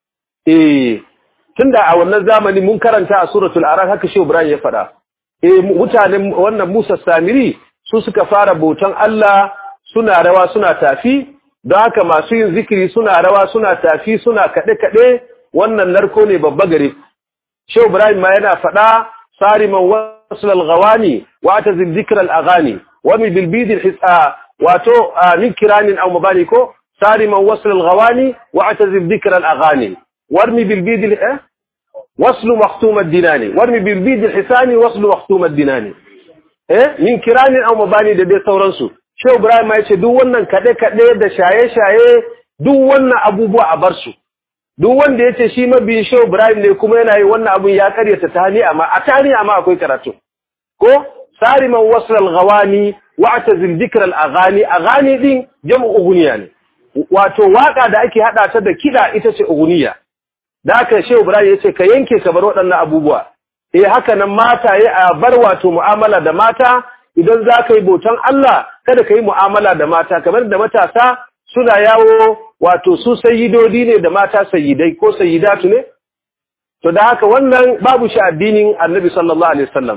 eh tunda a wannan zamani mun karanta a suratul araf haka shi Ibrahim ya fada eh mutanen wannan Musa Samiri su suka fara bautan Allah suna rawa suna tafi don haka masu yin zikiri suna rawa suna tafi suna kaɗe kaɗe wannan narko ne babba gare Shehu Ibrahim ma yana fada sariman wasl al-ghawani wa atazil dhikr al-aghani wa min bil bid al wato min kiranin aw mabani ko sariman wasl al-ghawani wa atazil dhikr al-aghani warmi bil bid al wasl makhtum ad-dinani warmi bil bid al-hisani wasl makhtum ad-dinani eh min kiranin aw mabani da dai sauransu Shehu Ibrahim ya ce duk wannan kade kade da shaye shaye duk wannan abubuwa a bar su duk wanda yace shi mabiyin Shehu Ibrahim ne kuma yana yi wannan abun ya karyata tani amma a tani amma akwai karatu ko sariman wasl al-ghawani wa atazil dhikr al-aghani aghani din jam'u ughniya ne wato waka da ake hada ta da kida ita ce ughniya da aka Shehu Ibrahim yace ka yanke ka bar waɗannan abubuwa eh haka nan mata yi a bar wato mu'amala da mata idan za ka yi bautan Allah kada ka yi mu'amala da mata kamar da matasa suna yawo wato su sayidodi ne da mata sayidai ko sayidatu ne to da haka wannan babu shi addinin annabi sallallahu alaihi wasallam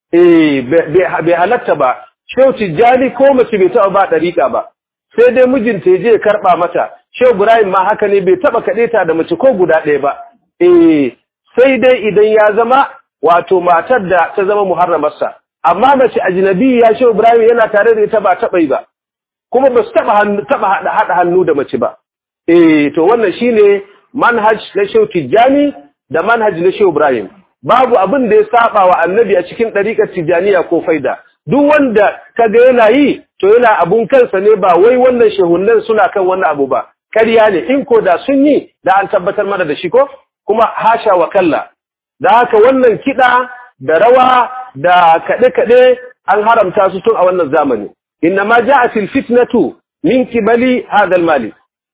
eh bai halatta ba shehu tijjani ko mace bai taɓa ba ɗariƙa ba sai dai mijinta ya je ya karɓa mata shehu ibrahim ma haka ne bai taɓa kaɗeta da mace ko guda ɗaya ba eh sai dai idan ya zama wato matar da ta zama muharramarsa amma mace ajnabi ya shehu ibrahim yana tare da ita ba taɓa yi ba kuma ba su taɓa haɗa hannu da mace ba eh to wannan shine manhaj na shehu tijjani da manhaj na shehu ibrahim babu abin da ya saba wa annabi a cikin ɗariƙar tijjaniya ko faida duk wanda kaga yana yi to yana abun kansa ne ba wai wannan shehunan suna kan wannan abu ba ƙarya ne in ko da sun yi da an tabbatar mana da shi ko kuma hasha wa kalla da haka wannan kiɗa da rawa da kaɗe-kaɗe an haramta su tun a wannan zamani inna ma ja'a fil fitnatu min kibali hadal mali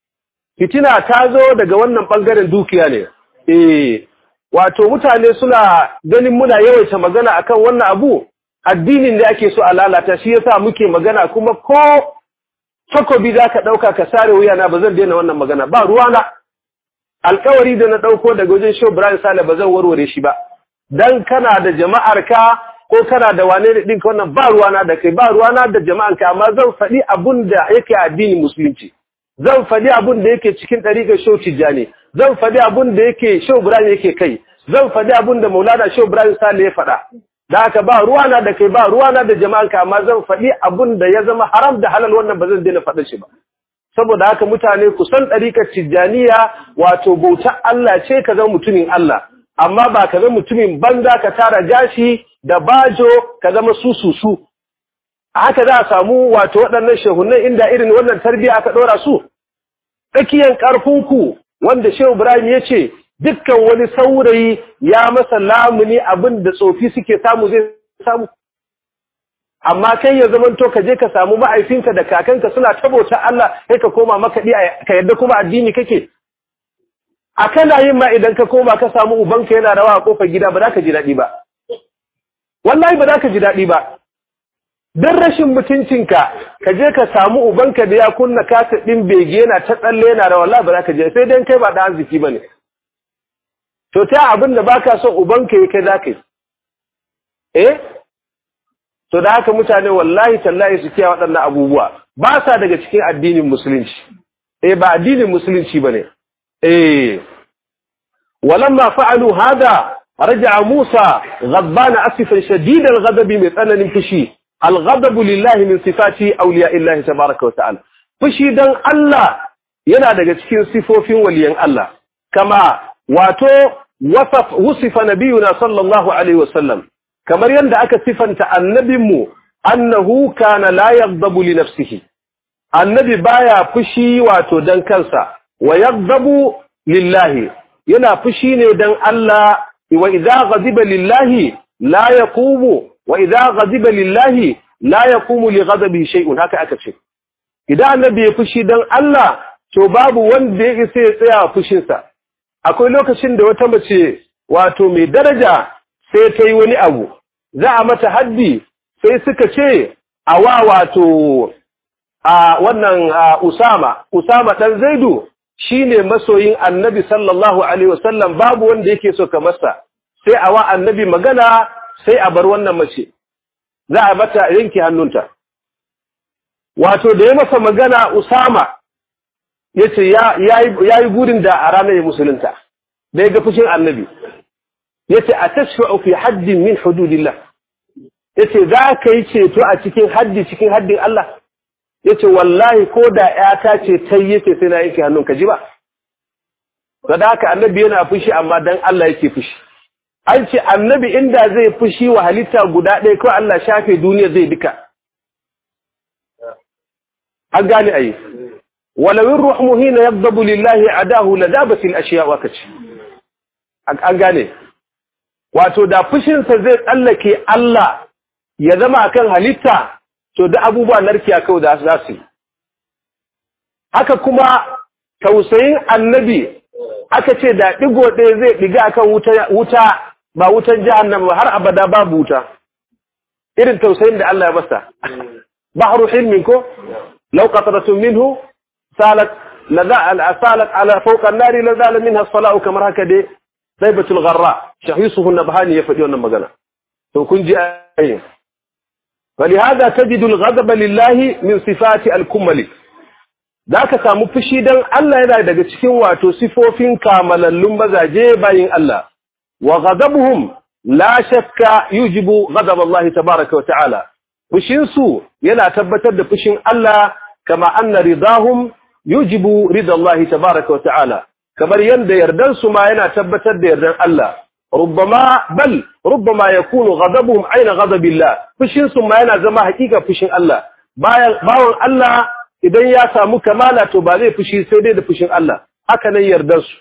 fitina ta zo daga wannan bangaren dukiya ne eh wato mutane suna ganin muna yawaita magana akan wannan abu addinin da ake so a lalata shi yasa muke magana kuma ko takobi za ka ɗauka ka sare wuyana ba zan daina wannan magana ba ruwana alkawari da na ɗauko daga wajen show Brian Sale ba zan warware shi ba dan kana da jama'ar ka ko kana da wane da ɗinka wannan ba ruwana da kai ba ruwana da jama'ar ka amma zan faɗi abun da yake addinin musulunci zan faɗi abun da yake cikin ɗariƙar show Tijjani zan faɗi abun da yake show Brian yake kai zan faɗi abin da Maulana Shehu Ibrahim Sale ya faɗa da haka ba ruwana da kai ba ruwana da jama'anka amma zan faɗi abin da ya zama haram da halal wannan ba zan daina faɗa shi ba saboda haka mutane ku san ɗarikar tijjaniya wato bauta Allah ce ka zama mutumin Allah amma ba ka zama mutumin banza ka tara gashi da bajo ka zama sususu a haka za a samu wato waɗannan shehunan inda irin wannan tarbiyya aka ɗora su tsakiyar ƙarfinku wanda shehu Ibrahim ya ce dukkan wani saurayi ya masa lamuni abin da tsofi suke samu zai samu amma kai ya zamanto ka je ka samu ma'aifinka da kakanka suna tabota Allah sai ka koma makaɗi ka yadda kuma addini kake a kana yin ma idan ka koma ka samu ubanka yana rawa a kofar gida ba za ka ji daɗi ba wallahi ba za ka ji daɗi ba don rashin mutuncinka ka je ka samu ubanka da ya kunna kasa ɗin bege yana ta tsalle yana rawa wallahi ba za ka je sai dan kai ba da arziki ba ne to ta abin da baka son ubanka ya kai za ka yi eh to da haka mutane wallahi tallahi su kiyaye waɗannan abubuwa ba sa daga cikin addinin musulunci eh ba addinin musulunci bane eh walamma fa'alu hada raja'a Musa ghadbana asifan shadid al-ghadab min tsananin fushi al-ghadab lillahi min sifati awliya'illahi tabaaraka wa ta'ala fushi dan Allah yana daga cikin sifofin waliyan Allah kama wato wasaf wusifa nabiyuna sallallahu alaihi wasallam kamar yadda aka sifanta annabinmu annahu kana la yaghdabu li nafsihi annabi baya fushi wato dan kansa wa yaghdabu lillahi yana fushi ne dan Allah wa idza ghadiba lillahi la yaqumu wa idza ghadiba lillahi la yaqumu li ghadabihi shay'un haka aka ce idan annabi ya fushi dan Allah to babu wanda ya isa ya tsaya fushinsa akwai lokacin da wata mace wato mai daraja sai ta yi wani abu za a mata haddi sai suka ce a wa wato a wannan Usama Usama dan Zaidu shine masoyin Annabi sallallahu alaihi wasallam babu wanda yake so ka masa sai a wa Annabi magana sai a bar wannan mace za a mata yanke hannunta wato da ya masa magana Usama yace ya yayi gurin da a ranar musulunta da ya ga fushin Annabi yace atashfa'u fi haddin min hududillah yace za ka yi ceto a cikin haddi cikin haddin Allah yace wallahi ko da ƴata ce ta yace sai na yake hannun ka ji ba da haka annabi yana fushi amma dan Allah yake fushi an ce annabi inda zai fushi wa halitta guda ɗaya kawai Allah shafe duniya zai duka an gane ayi ولو الروح حين يغضب لله عداه لذابت الاشياء وكتش an gane wato da fushinsa zai tsallake Allah ya zama akan halitta to da abubuwa narkiya kawai da za su yi haka kuma tausayin annabi aka ce da digo ɗaya zai diga akan wuta wuta ba wutan jahannama ba har abada babu wuta irin tausayin da Allah ya basa bahru hilmin ko law qatratun minhu salat la salat ala fawqa an-nari la zala minha as-sala'u kamar haka dai Saibatul Gharra shahisuhu Nabhani ya faɗi wannan magana to kun ji ayin فلهذا تجد الغضب لله من صفات الكمل zaka samu fushi dan Allah yana daga cikin wato sifofin kamalallun mazaje bayin Allah wa ghadabuhum la shakka yujibu ghadab Allah tabaaraka wa ta'ala fushin su yana tabbatar da fushin Allah kama anna ridahum yujibu rida Allah tabaaraka wa ta'ala kamar yanda yardan su ma yana tabbatar da yardan Allah rubbama bal rubbama yakunu ghadabuhum aina ghadabillah fushin su ma yana zama hakika fushin Allah bayan bawon Allah idan ya samu kamala to ba zai fushi sai dai da fushin Allah haka nan yardar su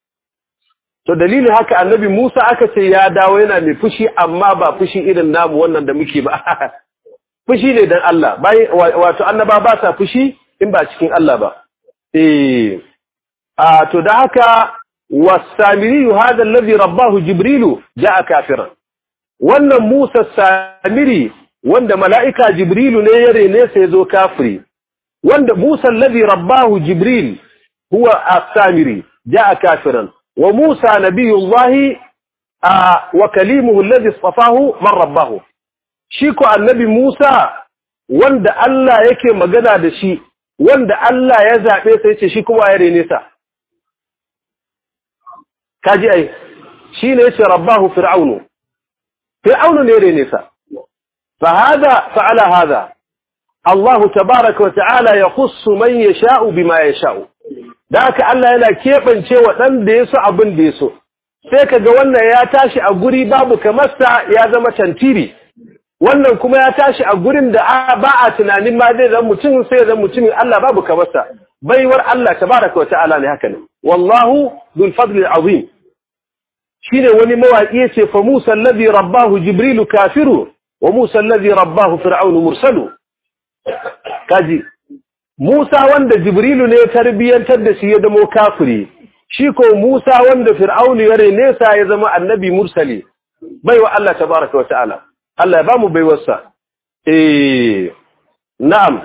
to dalilin haka annabi Musa aka ce ya dawo yana mai fushi amma ba fushi irin namu wannan da muke ba fushi ne dan Allah bayan wato annaba ba sa fushi in ba cikin Allah ba eh a to da haka wasamiri hada alladhi rabbahu jibrilu jaa kafiran wannan Musa samiri wanda mala'ika jibrilu ne ya rene sai zo kafiri wanda Musa alladhi rabbahu jibril huwa as-samiri jaa kafiran wa Musa nabiyullahi wa kalimuhu alladhi istafahu man rabbahu shi ko annabi Musa wanda Allah yake magana da shi wanda Allah ya zabe sai ce shi kuma ya rene sa kaji ai shine yace rabbahu fir'aunu fir'aunu ne rene sa fa hada fa'ala hada Allah tabaaraka wa ta'ala yakhussu man yasha'u bima yasha'u da haka Allah yana kebance wa dan da yaso abin da yaso sai kaga wannan ya tashi a guri babu kamar sa ya zama tantiri wannan kuma ya tashi a gurin da ba a tunanin ma zai zama mutum sai zama mutumin Allah babu kamar sa baiwar Allah tabaaraka wa ta'ala ne haka ne wallahu dhul fadli azim shine wani mawaki yace fa Musa alladhi rabbahu Jibril kafiru wa Musa alladhi rabbahu Fir'aun mursalu kaji Musa wanda Jibrilu ne tarbiyantar da shi ya zama kafiri shi ko Musa wanda Fir'aun ya rene sa ya zama annabi mursali baiwa Allah tabaaraka wa ta'ala Allah ya bamu baiwarsa eh na'am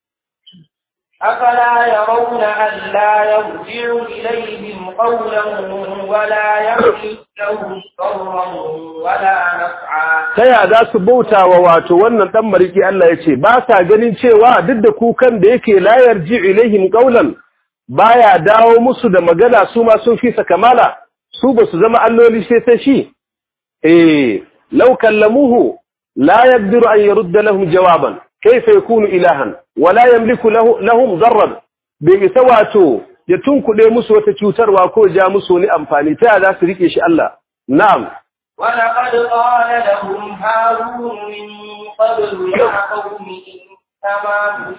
أفلا يرون أن لا يرجع إليهم قولا ولا يملك لهم ضرا ولا نفعا ta ya za su bauta wa wato wannan dan mariki Allah ya ce ba sa ganin cewa duk da kukan da yake la yarji ilaihim qawlan baya dawo musu da magana su ma sun fi kamala su ba su zama alloli sai ta shi eh law kallamuhu la yaqdiru an yurda lahum jawaban kayfa yakunu ilahan wa la yamliku lahum darran bai isa wato ya tunkuɗe musu wata cutarwa ko ja musu wani amfani ta ya za su rike shi Allah na'am ولقد قال لهم هارون من قبل يا قوم إنما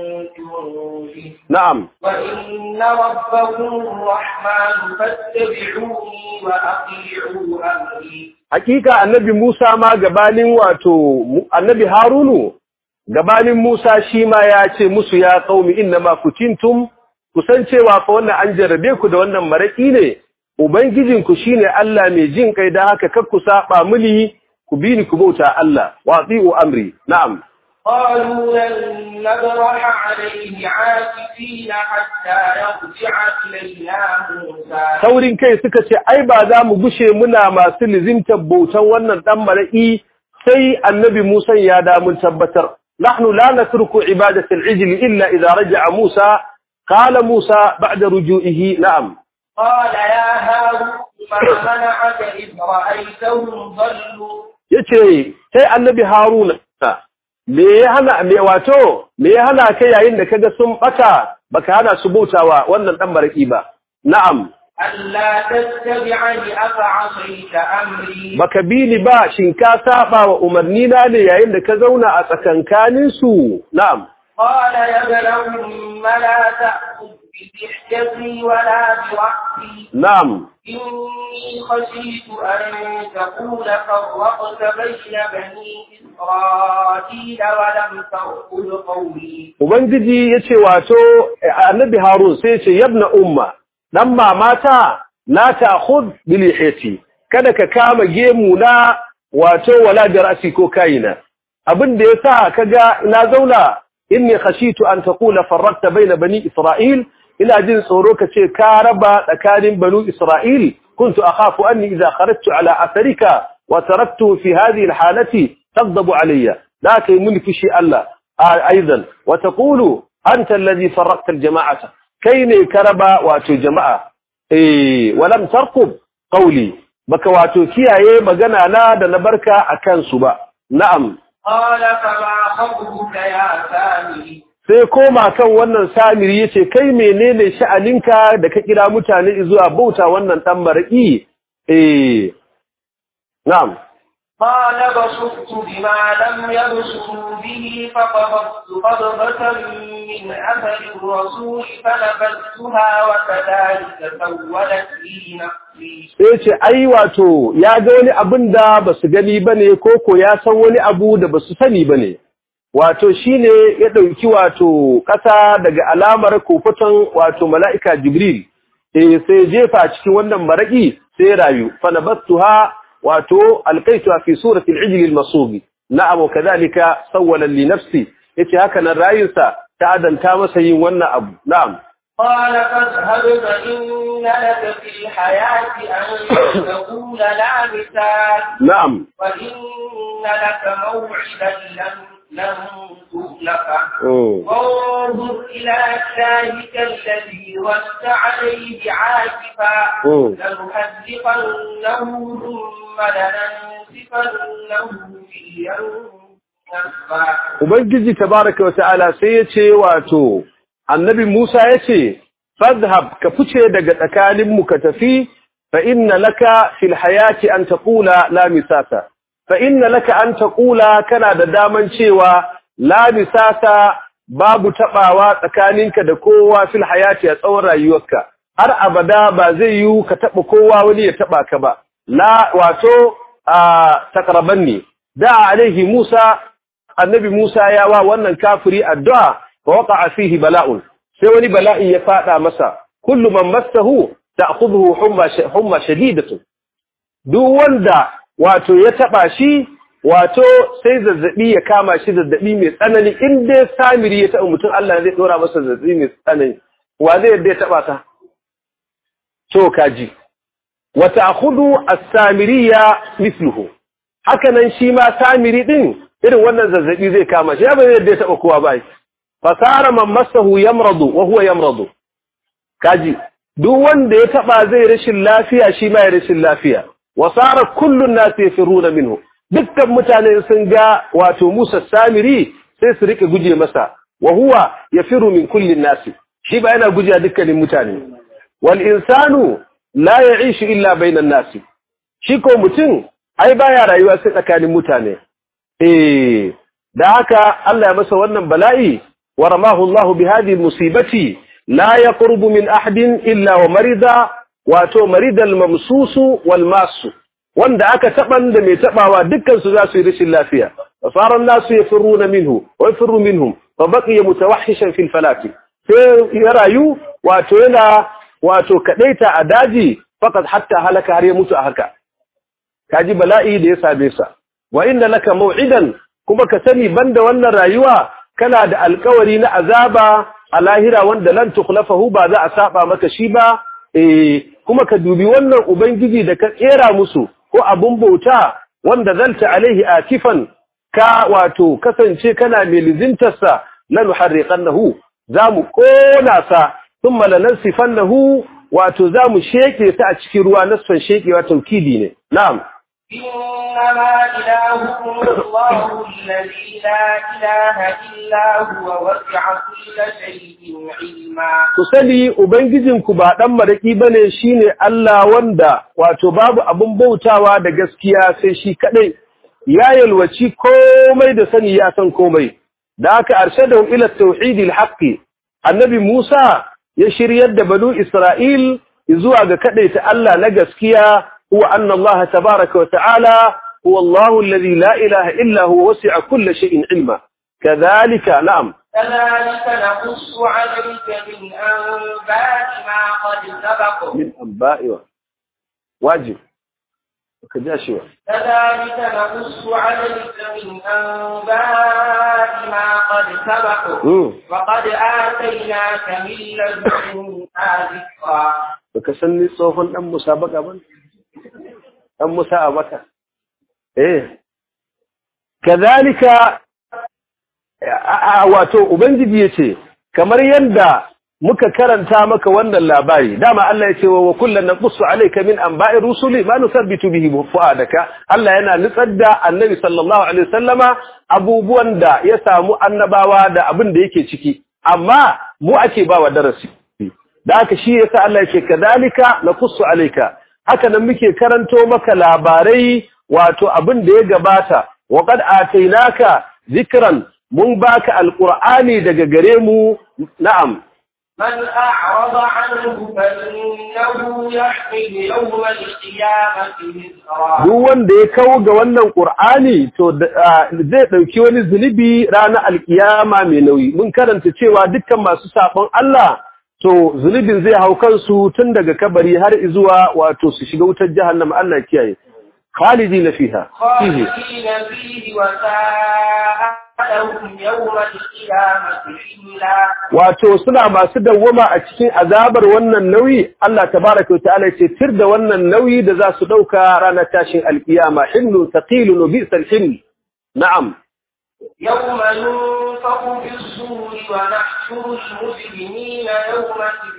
فتنتم به na'am وإن ربكم الرحمن فاتبعوني وأطيعوا أمري hakika annabi Musa ma gabanin wato mu- annabi Harunu gabanin Musa shi ma ya ce musu ya qaumi innama kutintum kusan cewa fa wannan an jarrabe ku da wannan maraki ne ubangijinku shine Allah mai jin kai dan haka kar ku saba mini ku bi ni ku bauta Allah wa ati'u amri na'am قالوا لن نبرح عليه عاكفين حتى يرجع إلينا موسى saurin kai suka ce ai ba za mu gushe muna masu lizimtar bautan wannan dan mar'i sai annabi Musa ya da mun tabbatar nahnu la natruku ibadati al-ijl illa idha raja'a Musa qala Musa ba'da ruju'ihi na'am قال يا هارون ما منعك إذ رأيتهم ضلوا yace sai annabi Haruna me ya hana me wato me ya hana kai yayin da kaga sun bata baka hana su bautawa wannan dan mar'i ba na'am ألا تتبعني أفعصيت أمري baka bi ni ba shin ka saba wa umarni na ne yayin da ka zauna a tsakankanin su na'am قال يا ابن أم لا تأخذ بلحيتي ولا برأسي na'am إني خشيت أن تقول فرقت بين بني إسرائيل ولم تأخذ قولي ubangiji yace wato eh, annabi harun sai yace yabna umma dan mamata la ta'khud bi lihiyati kada ka kama gemu na wato wala bi ra'si ko kaina abin da yasa kaga na zauna inni khashitu an taqula farraqta baina bani isra'il ina jin tsoro kace ka raba tsakanin banu isra'il kuntu akhafu anni idha kharajtu ala atharika wa taraktu fi hadhihi alhalati taghdabu alayya la kai mun fishi Allah ايضا وتقول انت الذي فرقت الجماعه كاين كربا واتو جماعه eh walam tarqub qawli baka wato kiyaye magana na da na barka akan su ba na'am قال فما خطبك يا سامي sai koma kan wannan samiri yace kai menene sha'aninka da ka kira mutane zuwa bauta wannan dan mar'i eh na'am قال بصرت بما لم يبصروا به فقبضت قبضة من أثر الرسول فنبذتها وكذلك سولت لي نفسي sai ce ai wato ya ga wani abin da ba su gani ba ne ko ko ya san wani abu da ba su sani ba ne wato shi ne ya ɗauki wato ƙasa daga alamar kofaton wato mala'ika jibril eh sai jefa cikin wannan maraƙi sai rayu fanabattuha wato alqaituha fi surati al-ijl al-masubi na'am wa kadhalika sawwala li nafsi yace haka nan rayinsa ta adanta masa yin wannan abu na'am قال فاذهب فإن لك في الحياة أن تقول لا مثال na'am وإن لك موعدا لن لن تخلف وانظر إلى إلهك الذي ظلت عليه عاكفا لنحذقنه ثم لننسفنه في اليوم Ubangiji tabaraka wata'ala sai ya ce wato annabi Musa ya ce fadhhab ka fice daga tsakaninmu ka tafi fa inna laka fil hayati an taqula la misasa fa inna laka an taqula kana da daman cewa la misasa babu tabawa tsakaninka da kowa fil hayati a tsawon rayuwarka har abada ba zai yi ka taba kowa wani ya taba ka ba la wato a takrabanni da alaihi Musa annabi Musa ya wa wannan kafiri addu'a fa waqa'a fihi bala'un sai wani bala'i ya fada masa kullu man massahu ta'khudhuhu humma humma shadidatu duk wanda wato ya taba shi wato sai zazzabi ya kama shi zazzabi mai tsanani in dai samiri ya taba mutum Allah zai dora masa zazzabi mai tsanani wa zai yadda ya taba ka to kaji wa ta'khudhu as-samiriya mithluhu haka nan shi ma samiri din irin wannan zazzabi zai kama shi ba zai yadda ya taba kowa ba fasara man masahu yamradu wa huwa yamradu kaji duk wanda ya taba zai rashin lafiya shi ma ya rashin lafiya wa sara kullun nas yafiruna minhu dukkan mutane sun ga wato Musa Samiri sai su rike guje masa wa huwa yafiru min kullin nas shi ba yana guje dukkanin mutane wal insanu la ya'ishu illa bainan nas shi ko mutum ai baya rayuwa sai tsakanin mutane eh da haka Allah ya masa wannan bala'i ورماه الله بهذه المصيبة لا يقرب من أحد إلا ومرض واتو مرض الممسوس والماس wanda aka taban da mai tabawa dukkan su za su yi rashin lafiya fasara nasu yafiruna minhu wa yafirru minhum fa baqiya mutawahhishan fil falati sai ya rayu wato yana wato kadaita a daji faqad hatta halaka har ya mutu a haka kaji bala'i da ya same sa wa inna laka maw'idan kuma ka sani banda wannan rayuwa kana da alkawari na azaba a lahira wanda lan tukhlafahu ba za a saba maka shi ba eh kuma ka dubi wannan ubangiji da ka kera musu ko abun bauta wanda zalta alaihi akifan ka wato kasance kana mai lizintarsa lan harriqannahu zamu kona sa thumma lanansifannahu wato zamu sheke sa a cikin ruwa nasfan shekewa taukidi ne na'am إنما إلهكم الله الذي لا إله إلا هو وسع كل شيء علما ku sani ubangijinku ba dan maraki bane shine Allah wanda wato babu abun bautawa da gaskiya sai shi kadai ya yalwaci komai da sani ya san komai da aka arshadahu ila tauhidil haqqi annabi Musa ya shiryar da banu Isra'il zuwa ga kadaita Allah na gaskiya هو أن الله تبارك وتعالى هو الله الذي لا إله إلا هو وسع كل شيء علما كذلك نعم كذلك نقص عليك من أنباء ما قد سبق من أنباء واجب وكجاشوا كذلك نقص عليك من أنباء ما قد سبق مم. وقد آتيناك من لدنا ذكرا بكسني صوفا أم مسابقة من أم مسابقة إيه كذلك a- a- wato ubangiji yace kamar yanda muka karanta maka wannan labari dama Allah yace wa kullan naqussu alayka min anba'i rusuli ma nusabbitu bihi fuadaka Allah yana nutsar da annabi sallallahu alaihi wasallama abubuwan da ya samu annabawa da abin da yake ciki amma mu ake bawa darasi da haka shi yasa Allah yake kadalika naqussu alayka haka nan muke karanto maka labarai wato abin da ya gabata wa qad atainaka zikran mun baka alqur'ani daga gare mu na'am من أعرض عنه فإنه يحمل يوم القيامة وزرا duk wanda ya kawo ga wannan qur'ani to da- ah, zai dauki wani zunubi ranar alkiyama mai nauyi mun karanta cewa dukkan masu sabon Allah to zunubin zai hau kansu tun daga kabari har zuwa wato su shiga wutar jahannama Allah ya kiyaye khalidina fiha fihi خالدين فيه وساء لهم يوم القيامة حملا wato suna masu dawwama a cikin azabar wannan nauyi Allah tabaraka ta'ala ce tir da wannan nauyi da za su dauka ranar tashin alkiyama himlun thaqilun wa bi'sal himl na'am يوم ينفق في الصور ونحشر المجرمين يومئذ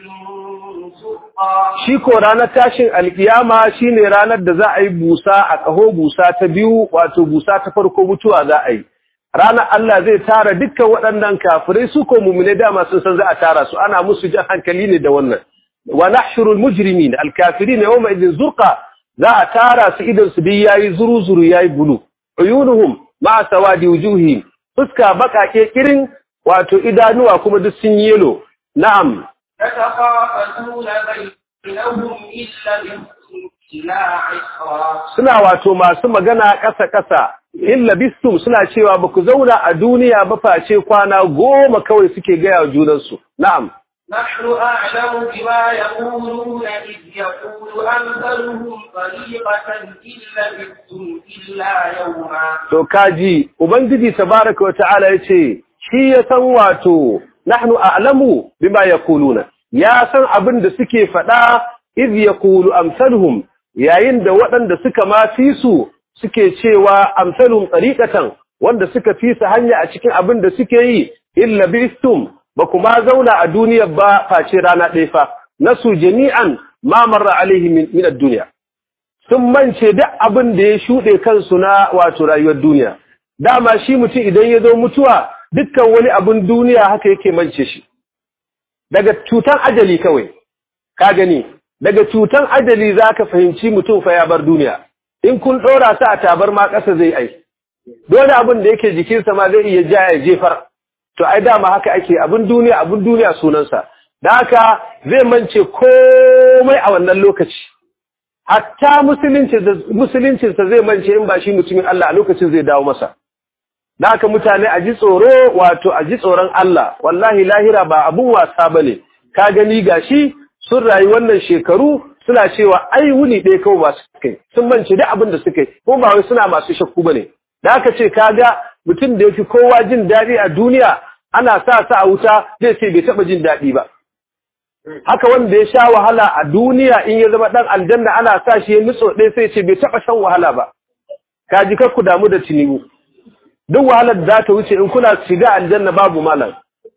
زرقا shi ko ranar tashin alkiyama shine ranar da za a yi busa a ƙaho busa ta biyu wato busa ta farko mutuwa za a yi ranar Allah zai tara dukkan waɗannan kafirai su ko mumune dama sun san za a tara su ana musu jan hankali ne da wannan wa nahshurul mujrimin alkafirin yawma idin zurqa za a tara su idan su dai yayi zuru zuru yayi bulu uyunuhum ma sawadi wujuhihim fuska bakake kirin wato idanuwa kuma duk sun yi yelo na'am يتخافتون بينهم إن لبثتم إلا عشرا suna wato masu magana ƙasa-ƙasa in labistum suna cewa ba ku zauna a duniya ba face kwana goma kawai suke gaya wa junansu na'am نحن أعلم بما يقولون إذ يقول أمثلهم طريقة إن لبثتم إلا يوما to kaji ubangiji tabaraka wa ta'ala yace shi ya san wato nahnu a'lamu bima yaquluna ya san abin da suke faɗa iz yaqulu amsaluhum yayin da waɗanda suka ma fi su suke cewa amsaluhum tariqatan wanda suka fi su hanya a cikin abin da suke yi illa bistum ba kuma zauna a duniyar ba face rana ɗaya fa nasu jami'an ma marra alaihi min min ad-dunya sun mance duk abin da ya shuɗe kansu na wato rayuwar duniya dama shi mutum idan ya zo mutuwa dukkan wani abin duniya haka yake mance shi daga cutan ajali kawai ka gani daga cutan ajali za ka fahimci mutum fa ya bar duniya in kun ɗora su a tabar ma ƙasa zai ai dole abin da yake jikinsa ma zai iya ja ya jefar to ai dama haka ake abin duniya abin duniya sunansa da haka zai mance komai a wannan lokaci hatta musuluncinsa zai mance in ba shi mutumin Allah a lokacin zai dawo masa da haka mutane a ji tsoro wato a ji tsoron Allah wallahi lahira ba abun wasa bane ka gani gashi sun rayu wannan shekaru suna cewa ai wuni ɗaya kawai ba su kai sun mance duk abin da suka yi ko ba wai suna masu shakku bane da haka ce kaga mutum da yafi kowa jin daɗi a duniya ana sa sa a wuta zai ce bai taɓa jin daɗi ba haka wanda ya sha wahala a duniya in ya zama ɗan aljanna ana sa shi ya nutso ɗaya sai ce bai taɓa shan wahala ba ka ji ku damu da tinibu duk wahalar da za ta wuce in kuna shiga aljanna babu malam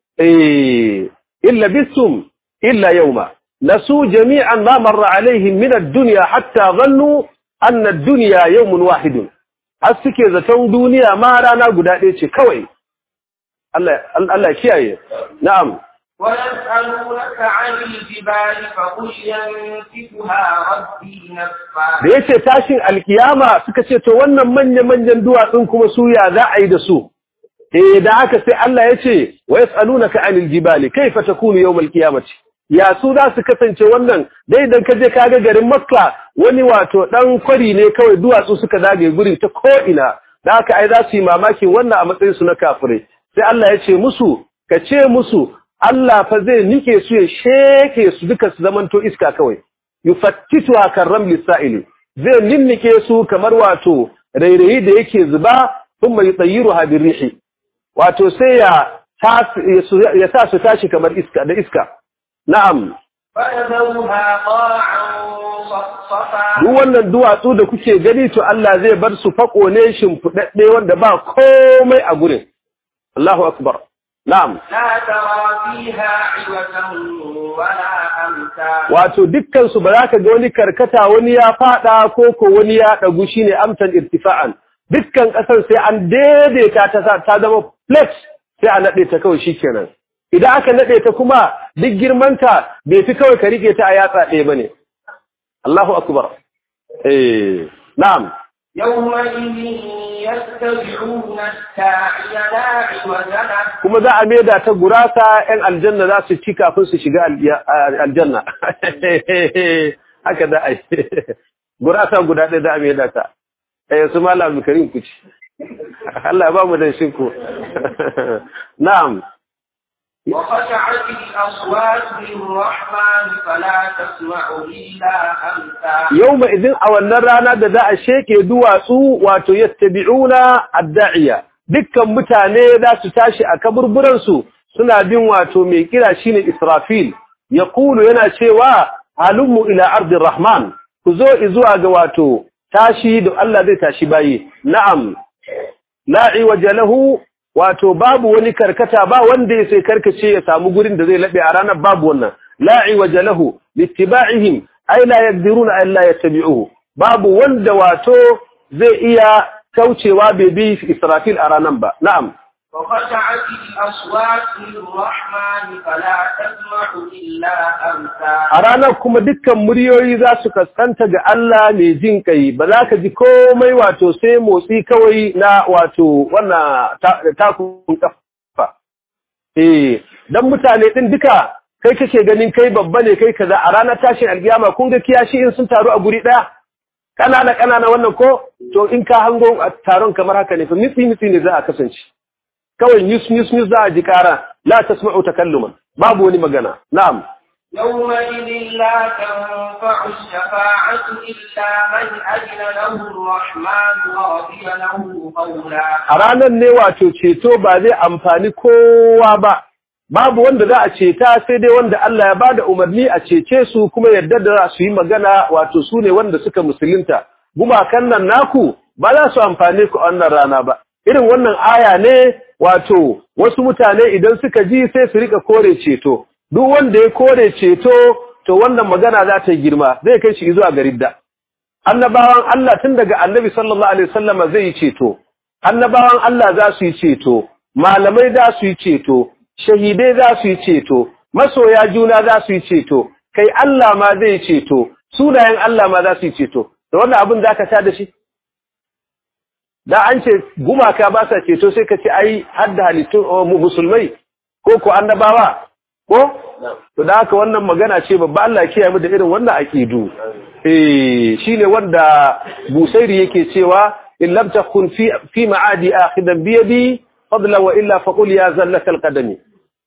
eh illa bisum illa yawma nasu jami'an ma marra alaihim min ad-dunya hatta dhannu anna ad-dunya yawmun wahidun har suke zaton duniya ma rana guda ɗaya ce kawai Allah Allah kiyaye na'am ويسألونك عن الجبال فقل ينسفها ربي نسفا da yace tashin alkiyama suka ce to wannan manya-manyan duwatsun kuma su ya za a yi da su eh da haka sai Allah ya ce wa yas'alunaka anil jibali kayfa takunu yawm alqiyamati ya su za su kasance wannan dai idan ka je kaga garin Makka wani wato dan kwari ne kawai duwatsu suka zagaye gurin ta ko ina da haka ai za su yi mamakin wannan a matsayin su na kafirai sai Allah ya ce musu ka ce musu Allah fa zai nike su ya sheke su duka su zamanto iska kawai yufattitu kan ramli sa'ili zai ninnike su kamar wato rairayi da yake zuba thumma yutayyiruha birrihi wato sai ya ya sa su tashi kamar iska da iska na'am فيذرها قاعا صفصفا duk wannan duwatsu da kuke gani to Allah zai bar su fako ne shimfudadde wanda ba komai a gurin Allahu akbar na'am لا ترى فيها عوجا ولا أمتا wato dukkan su ba za ka ga wani karkata wani ya fada ko ko wani ya dagu shine amsan irtifa'an dukkan kasar sai an daidaita ta sa- ta zama flat sai a nade ta kawai shikenan idan aka nade ta kuma duk girmanta bai fi kawai ka rike ta a yatsa ɗaya bane Allahu akbar eh na'am يومئذ يتبعون الداعي لا عوج له kuma za a maida ta gurasa ‘yan aljanna za su ci kafin su shiga alya- a- aljanna. Haka da a yi. Gurasa guda ɗaya za a maida ta. Eh, su mala abdulkarim ku ci. Allah ba mu dan shi ku. Na'am. وخشعت الأصوات للرحمن فلا تسمع إلا همسا Yau ma idin a wannan rana da za a sheke duwatsu wato yattabi'una adda'iya. Dukkan mutane za su tashi a kaburburansu suna bin wato mai kira shine Israfil. Ya kulu yana cewa halummu ila ardin Rahman. Ku zo zuwa ga wato tashi da Allah zai tashi bayi. Na'am. La iwaja lahu wato babu wani karkata ba wanda ya sai karkace ya samu gurin da zai labe a ranar babu wannan la'i wajalahu littiba'ihim ay la yaqdiruna an la yattabi'uhu babu wanda wato zai iya kaucewa bai bi Israfil a ranar ba na'am وخشعت الأصوات للرحمن فلا تسمع إلا أمسا a ranar kuma dukkan muryoyi za su kaskanta ga Allah mai jin kai ba za ka ji komai wato sai motsi kawai na wato wannan ta- takun kafa eh dan mutane din duka kai kake ganin kai babba ne kai kaza a ranar tashin alkiyama kun ga kiyashi in sun taru a guri daya kanana kanana wannan ko to in ka hango a taron kamar haka ne fa mitsi mitsi ne za a kasance kawai news news news za a ji kara la tasma'u takalluman babu wani magana na'am يومئذ لا تنفع الشفاعة إلا من أذن له الرحمن ورضي له قولا a ranar ne wato ceto ba zai amfani kowa ba babu wanda za a ceta sai dai wanda Allah ya bada umarni a cece su kuma yadda da su yi magana wato su ne wanda suka musulunta gumakan nan naku ba za su amfane ku a wannan rana ba irin wannan aya ne wato wasu mutane idan suka ji sai su rika kore ceto duk wanda ya kore ceto to wannan magana za ta yi girma zai kai shi zuwa ga ridda annabawan Allah tun daga annabi sallallahu alaihi wasallama zai yi ceto annabawan Allah za su yi ceto malamai za su yi ceto shahidai za su yi ceto masoya juna za su yi ceto kai Allah ma zai yi ceto sunayen Allah ma za su yi ceto da wannan abin za ka ta da shi da an ce gumaka ba sa ceto sai ka ce ai hadda halittun oh, mu- musulmai ko ko annabawa ko to da haka wannan magana ce babba Allah ya kiyaye mu da irin wannan aqidu eh shine wanda Busairi yake cewa in lam takun fi fi ma'adi akhidan bi yadi fadla wa illa faqul ya zallaka alqadami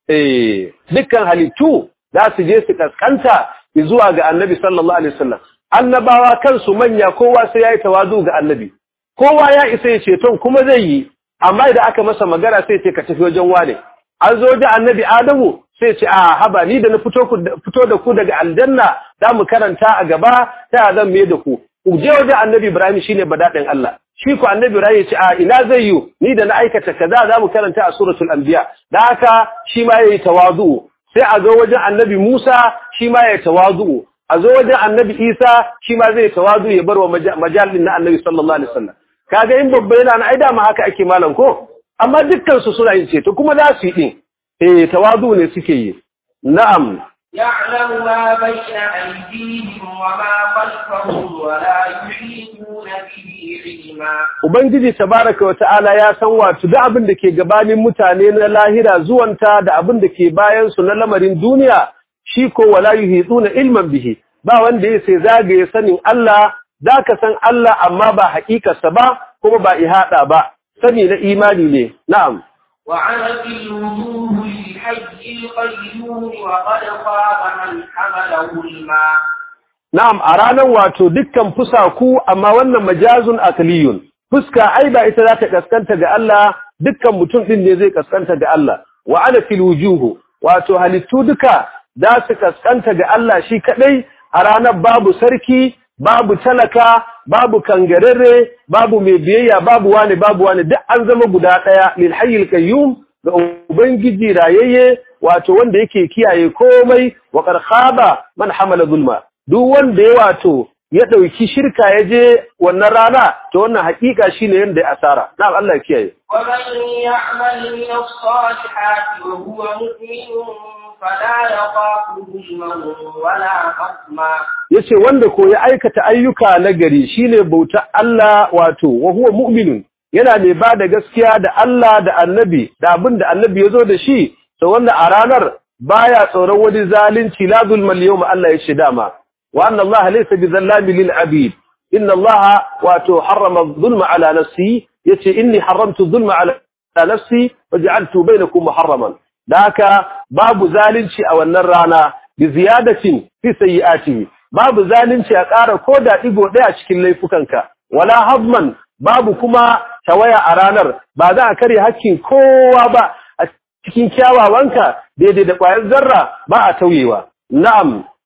eh dukkan halittu za su je su kaskanta zuwa ga Annabi sallallahu alaihi wasallam annabawa kansu manya kowa sai yayi tawazu ga Annabi kowa ya isa ya ceton kuma zai yi amma idan aka masa magana sai ce ka tafi wajen wane an zo da Annabi Adamu sai ce a haba ni da na fito ku fito da ku daga aljanna za mu karanta a gaba ta zan me da ku ku je wajen annabi ibrahim shine badadin Allah shi ku annabi ibrahim ya ce a ina zai yi ni da na aikata kaza za mu karanta a suratul anbiya da haka shi ma yayi tawazu sai a zo wajen annabi musa shi ma yayi tawazu a zo wajen annabi isa shi ma zai tawazu ya bar wa majalin na annabi sallallahu alaihi wasallam kaga in babba yana na aida ma haka ake malam ko amma dukkan su suna yin ceto kuma za su yi din eh tawadu ne suke yi na'am يعلم ما بين أيديهم وما خلفهم ولا يحيطون به علما ubangiji tabaraka wa ta'ala ya san wato da abin da ke gabanin mutane na lahira zuwanta da abin da ke bayan su na lamarin duniya shi ko wala yuhituna ilman bihi ba wanda ya sai zagaye sanin Allah zaka san Allah amma ba haƙiƙarsa ba kuma ba ihada ba sani na imani ne na'am وعنت الوجوه للحي القيوم وقد خاب من حمله الماء Na'am, a ranar wato dukkan fusaku, amma wannan majazun akliyun, fuska ai ba ita za ta kaskanta ga Allah, dukkan mutum ɗin ne zai kaskanta ga Allah, wa ana fil wujuhu, wato halittu duka za su kaskanta ga Allah shi kaɗai a ranar babu sarki, babu talaka, babu kangararre, babu mai biyayya, babu wani, babu wani, duk an zama guda ɗaya, lil hayyil qayyum ga Ubangiji rayayye, wato wanda yake kiyaye komai, wa khaba man hamala zulma. duk wanda ya wato ya ɗauki shirka ya je wannan rana to wannan haƙiƙa shine yanda ya asara na'am Allah ya kiyaye ومن يعمل من الصالحات وهو مؤمن فلا يخاف ظلما ولا خصما yace wanda ko ya aikata ayyuka na gari shine bauta Allah wato wa huwa mu'minun yana mai ba da gaskiya da Allah da annabi da abin da annabi ya zo da shi to wanda a ranar baya tsoron wani zalunci la zulmal yawma Allah ya ce dama وأن الله ليس بظلام للعبيد إن الله واتو حرم الظلم على نفسي يتي إني حرمت الظلم على نفسي وجعلت بينكم محرما ذاك باب ذالنشي أو النرانا بزيادة في سيئاته باب ذالنشي أقار كودا إبو ديا شكل ليفكنك ولا هضما باب كما توايا أرانر بعد أكري هكين كوا با cikin kyawawanka daidai da ƙwayar zarra ba a tauyewa na'am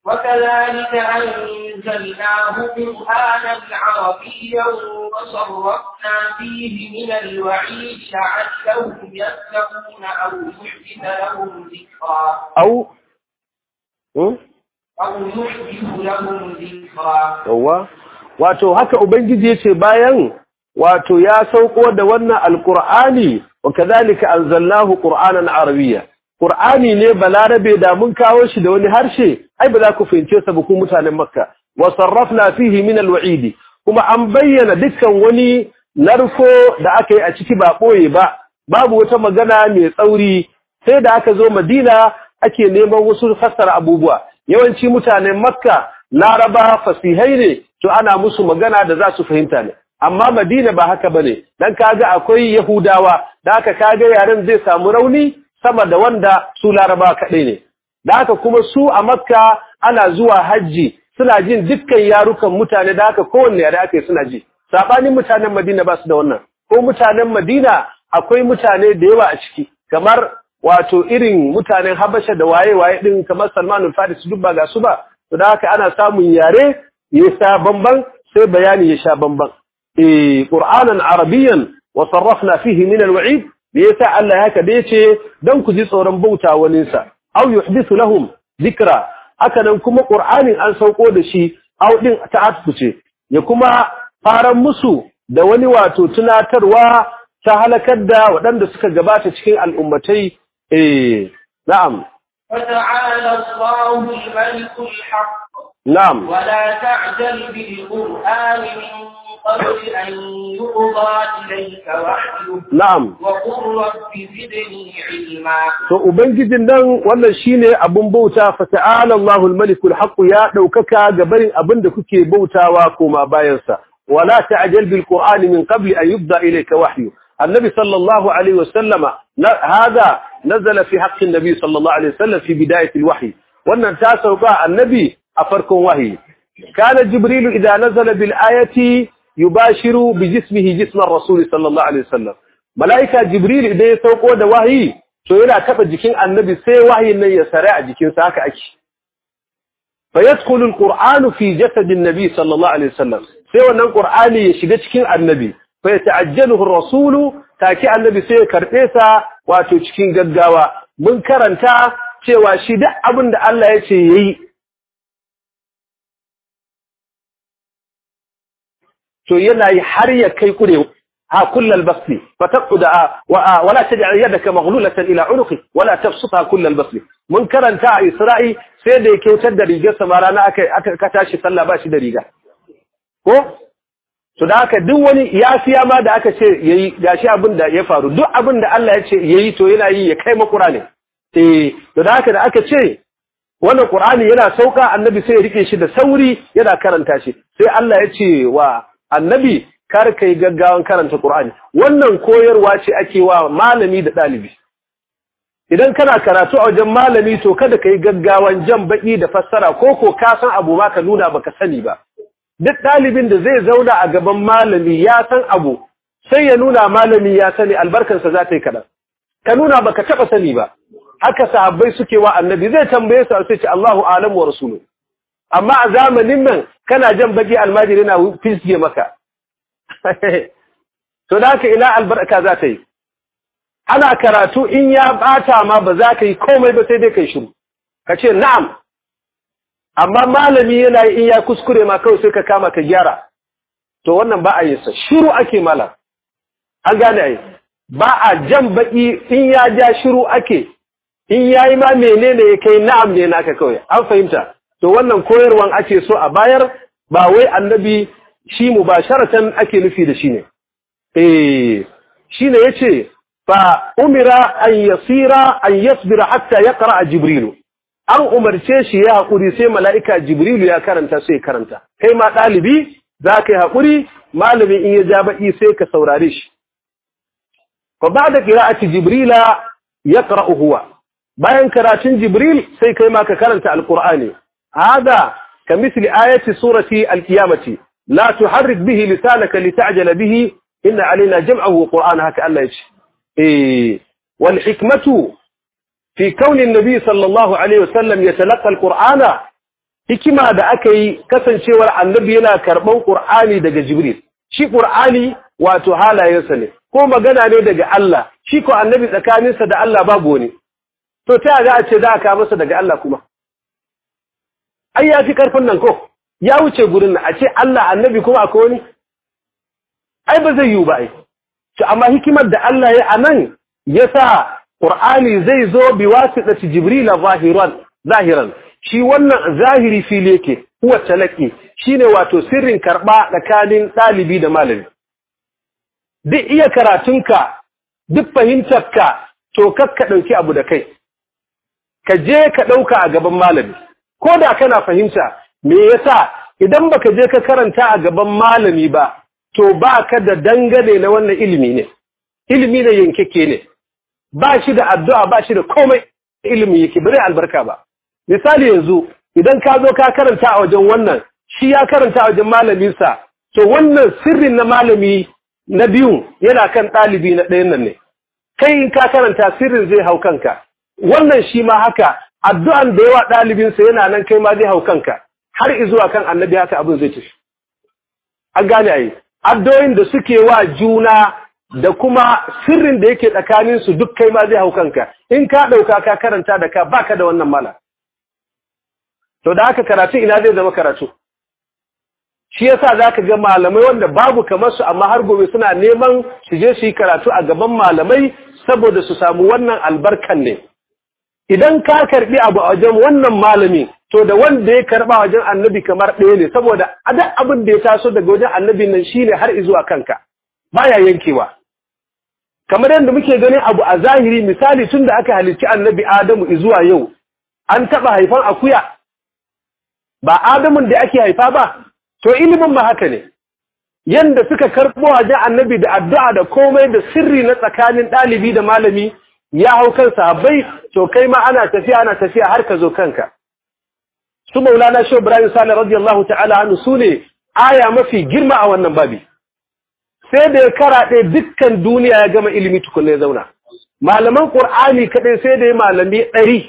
وكذلك أنزلناه قرآنا عربيا وصرفنا فيه من الوعيد لعلهم يتقون أو يحدث لهم ذكرا أو م? أو يحدث لهم ذكرا yawwa wato haka ubangiji yace bayan wato ya sauko da wannan alqur'ani wa kadhalika anzalnahu qur'anan arabiyya qur'ani ne balarabe da mun kawo shi da wani harshe ai ba za ku fahimce sa ba ku mutanen makka wa sarrafna fihi min alwa'idi kuma an bayyana dukkan wani narko da aka yi a ciki ba boye ba babu wata magana mai tsauri sai da aka zo madina ake neman wasu fassara abubuwa yawanci mutanen makka laraba fasihai ne to ana musu magana da za su fahimta ne amma madina ba haka bane dan kaga akwai yahudawa da haka kaga yaren zai samu rauni sama da wanda su laraba kadai ne da haka kuma su a makka ana zuwa hajji suna jin dukkan yarukan mutane da haka kowanne yare aka yi suna ji sabanin mutanen madina ba su da wannan ko mutanen madina akwai mutane da yawa a ciki kamar wato irin mutanen habasha da waye-waye din kamar salmanul faris duk ba ga su ba to da haka ana samun yare ya sha bamban sai bayani ya sha bamban eh qur'anan arabiyyan wa sarrafna fihi min alwa'id yasa Allah haka da yace dan ku ji tsoron bauta wani sa aw yuhdithu lahum dhikra haka nan kuma qur'anin an sauko da shi aw din ta'atfu ce ya kuma faran musu da wani wato tunatarwa ta halakar da waɗanda suka gabata cikin al'ummatai eh na'am فتعالى الله الملك الحق na'am ولا تعجل بالقرآن من قبل أن يقضى إليك وحيه na'am وقل رب زدني علما to ubangijin nan wannan shine abun bauta fa ta'ala Allahul malikul haqq ya daukaka gabarin abin da kuke bautawa koma bayan sa wala ta'jal bil qur'ani min qabli an yubda ilayka wahyu النبي صلى الله عليه وسلم ن- هذا نزل في حق النبي صلى الله عليه وسلم في بداية الوحي وأن تاسوقا النبي أفركم وحي كان جبريل إذا نزل بالآية يباشر بجسمه جسم الرسول صلى الله عليه وسلم ملائكة جبريل إذا يسوقوا ده وحي so yana taba jikin annabi sai wahayin nan ya sare a jikinsa haka ake فيدخل القرآن في جسد النبي صلى الله عليه وسلم sai wannan qur'ani ya shiga cikin annabi fa yata'ajjaluhu ar-rasulu take annabi sai ya karbe sa wato cikin gaggawa mun karanta cewa shi duk abin da Allah ya ce yayi to yana yi har ya kai kure ha kullal basli fataqda wa wala taj'al yadaka maghlulatan ila unuqi wala tabsutha kullal basli mun karanta a Isra'i sai da ya kyautar da rigar sa rana aka aka tashi sallah ba shi da riga ko to da haka duk wani yafiya ma da aka ce yayi gashi abin da ya faru duk abin da Allah ya ce yayi to yana yi ya kai makura ne eh to da haka da aka ce wannan Qur'ani yana sauka annabi sai ya rike shi da sauri yana karanta shi sai Allah ya ce wa annabi kar kai gaggawan karanta Qur'ani wannan koyarwa ce ake wa malami da dalibi idan kana karatu a wajen malami to kada kai gaggawan jan baki da fassara ko ko ka san abu ma ka nuna baka sani ba duk dalibin da zai zauna a gaban malami ya san abu sai ya nuna malami ya sani albarkansa za ta yi kadan ka nuna baka taba sani ba haka sahabbai suke wa annabi zai tambaye su sai ce Allahu a'lamu wa rasuluhu amma a zamanin nan kana jan baki almajiri na fisge maka to da haka ina albarka za ta yi ana karatu in ya bata ma ba za ka yi komai ba sai dai kai shiru ka ce na'am amma malami yana yi in ya kuskure ma kawai sai ka kama ka gyara to wannan ba a yin sa shiru ake mala an gane ai ba a jan baki in ya ja shiru ake in yayi ma menene ya kai na'am ne naka kawai an fahimta to wannan koyarwan ake so a bayar ba wai annabi shi mubasharatan ake nufi da shi ne eh shine yace fa umira an yasira an yasbira hatta yaqra jibrilu an umarce shi ya hakuri sai mala'ika jibrilu ya karanta sai karanta kai ma dalibi za ka yi hakuri malami in ya ja baki sai ka saurare shi fa ba'da qira'ati jibrila yaqra'u huwa bayan karatun jibril sai kai ma ka karanta alqur'ani hada kamithli ayati surati alqiyamati la tuharrik bihi lisanaka lita'jala bihi inna alaina jam'ahu wa qur'ana haka Allah yace eh wal hikmatu fi kauni an-nabi sallallahu alaihi wasallam yatalaqa alqur'ana hikima da aka yi kasancewar annabi yana karɓan ƙur'ani daga jibril shi ƙur'ani wato halayensa ne ko magana ne daga Allah shi ko annabi tsakaninsa da Allah babu wani to ta za a ce za a kawo masa daga Allah kuma ai ya fi ƙarfin nan ko ya wuce gurin nan a ce Allah annabi kuma akwai wani ai ba zai yiwu ba ai to amma hikimar da Allah ya anan ya sa Qur'ani zai zo bi wasitati Jibril zahiran zahiran shi wannan zahiri fili yake huwa talaqi shine wato sirrin karba tsakanin dalibi da malami duk iya karatunka duk fahimtarka to kakka dauki abu da kai ka je ka dauka a gaban malami ko da kana fahimta me yasa idan baka je ka karanta a gaban malami ba to baka da dangane na wannan ilimi ne ilimi ne yankeke ne ba shi da addu'a ba shi da komai ilimi yake bare albarka ba misali yanzu idan ka zo ka karanta a wajen wannan shi ya karanta a wajen malaminsa to wannan sirrin na malami na biyu yana kan ɗalibi na ɗayan nan ne kai in ka karanta sirrin zai hau kanka wannan shi ma haka addu'an da yawa ɗalibinsa yana nan kai ma zai hau kanka har izuwa kan annabi haka abin zai tafi an gane a yi addoyin da suke wa juna da kuma sirrin da yake tsakaninsu duk kai ma zai hau kanka in ka ɗauka ka karanta da ka baka da wannan mala to da haka karatu ina zai zama karatu shi yasa za ka ga malamai wanda babu kamar su amma har gobe suna neman su je su yi karatu a gaban malamai saboda su samu wannan albarkan ne idan ka karbi abu a wajen wannan malami to da wanda ya karba wajen annabi kamar ɗaya ne saboda duk abin da ya taso daga wajen annabi nan shine har izuwa kanka baya yankewa kamar yadda muke ganin abu a zahiri misali tun da aka halicci annabi adamu izuwa yau an taɓa haifan akuya ba adamun da ake haifa ba to ilimin ma haka ne yanda suka karɓo wajen annabi da addu'a da komai da sirri na tsakanin ɗalibi da malami ya hau kan sahabbai to kai ma ana tafiya ana tafiya har ka zo kanka su maulana shi ibrahim salih radiyallahu ta'ala anhu su ne aya mafi girma a wannan babi sai da ya karaɗe dukkan duniya ya gama ilimi tukunna ya zauna malaman qur'ani kaɗai sai da ya malami ɗari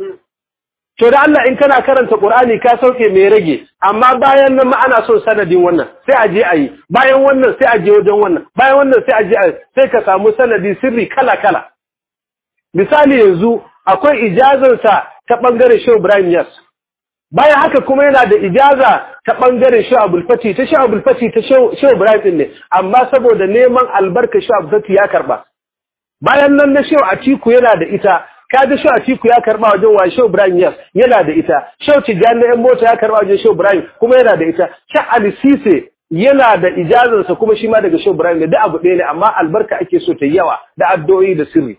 to da Allah in kana karanta qur'ani ka sauke mai rage amma bayan nan ma ana son sanadin wannan sai a je a yi bayan wannan sai a je wajen wannan bayan wannan sai a je sai ka samu sanadi sirri kala kala misali yanzu akwai ijazarsa ta ɓangaren Shehu Ibrahim Yas. Bayan haka kuma yana da ijaza ta ɓangaren Shehu Abulfati, ta Shehu Abulfati ta Shehu Ibrahim ɗin ne, amma saboda neman albarka Shehu Abulfati ya karɓa. Bayan nan na Shehu Atiku yana da ita, kaga Shehu Atiku ya karɓa wajen wa Shehu Ibrahim Yas yana da ita, Shehu Tijjani na ‘yan mota ya karɓa wajen Shehu Ibrahim kuma yana da ita, Shehu Ali Sise yana da ijazarsa kuma shi ma daga Shehu Ibrahim ne, da abu ɗaya ne, amma albarka ake so ta yawa da addu'o'i da sirri.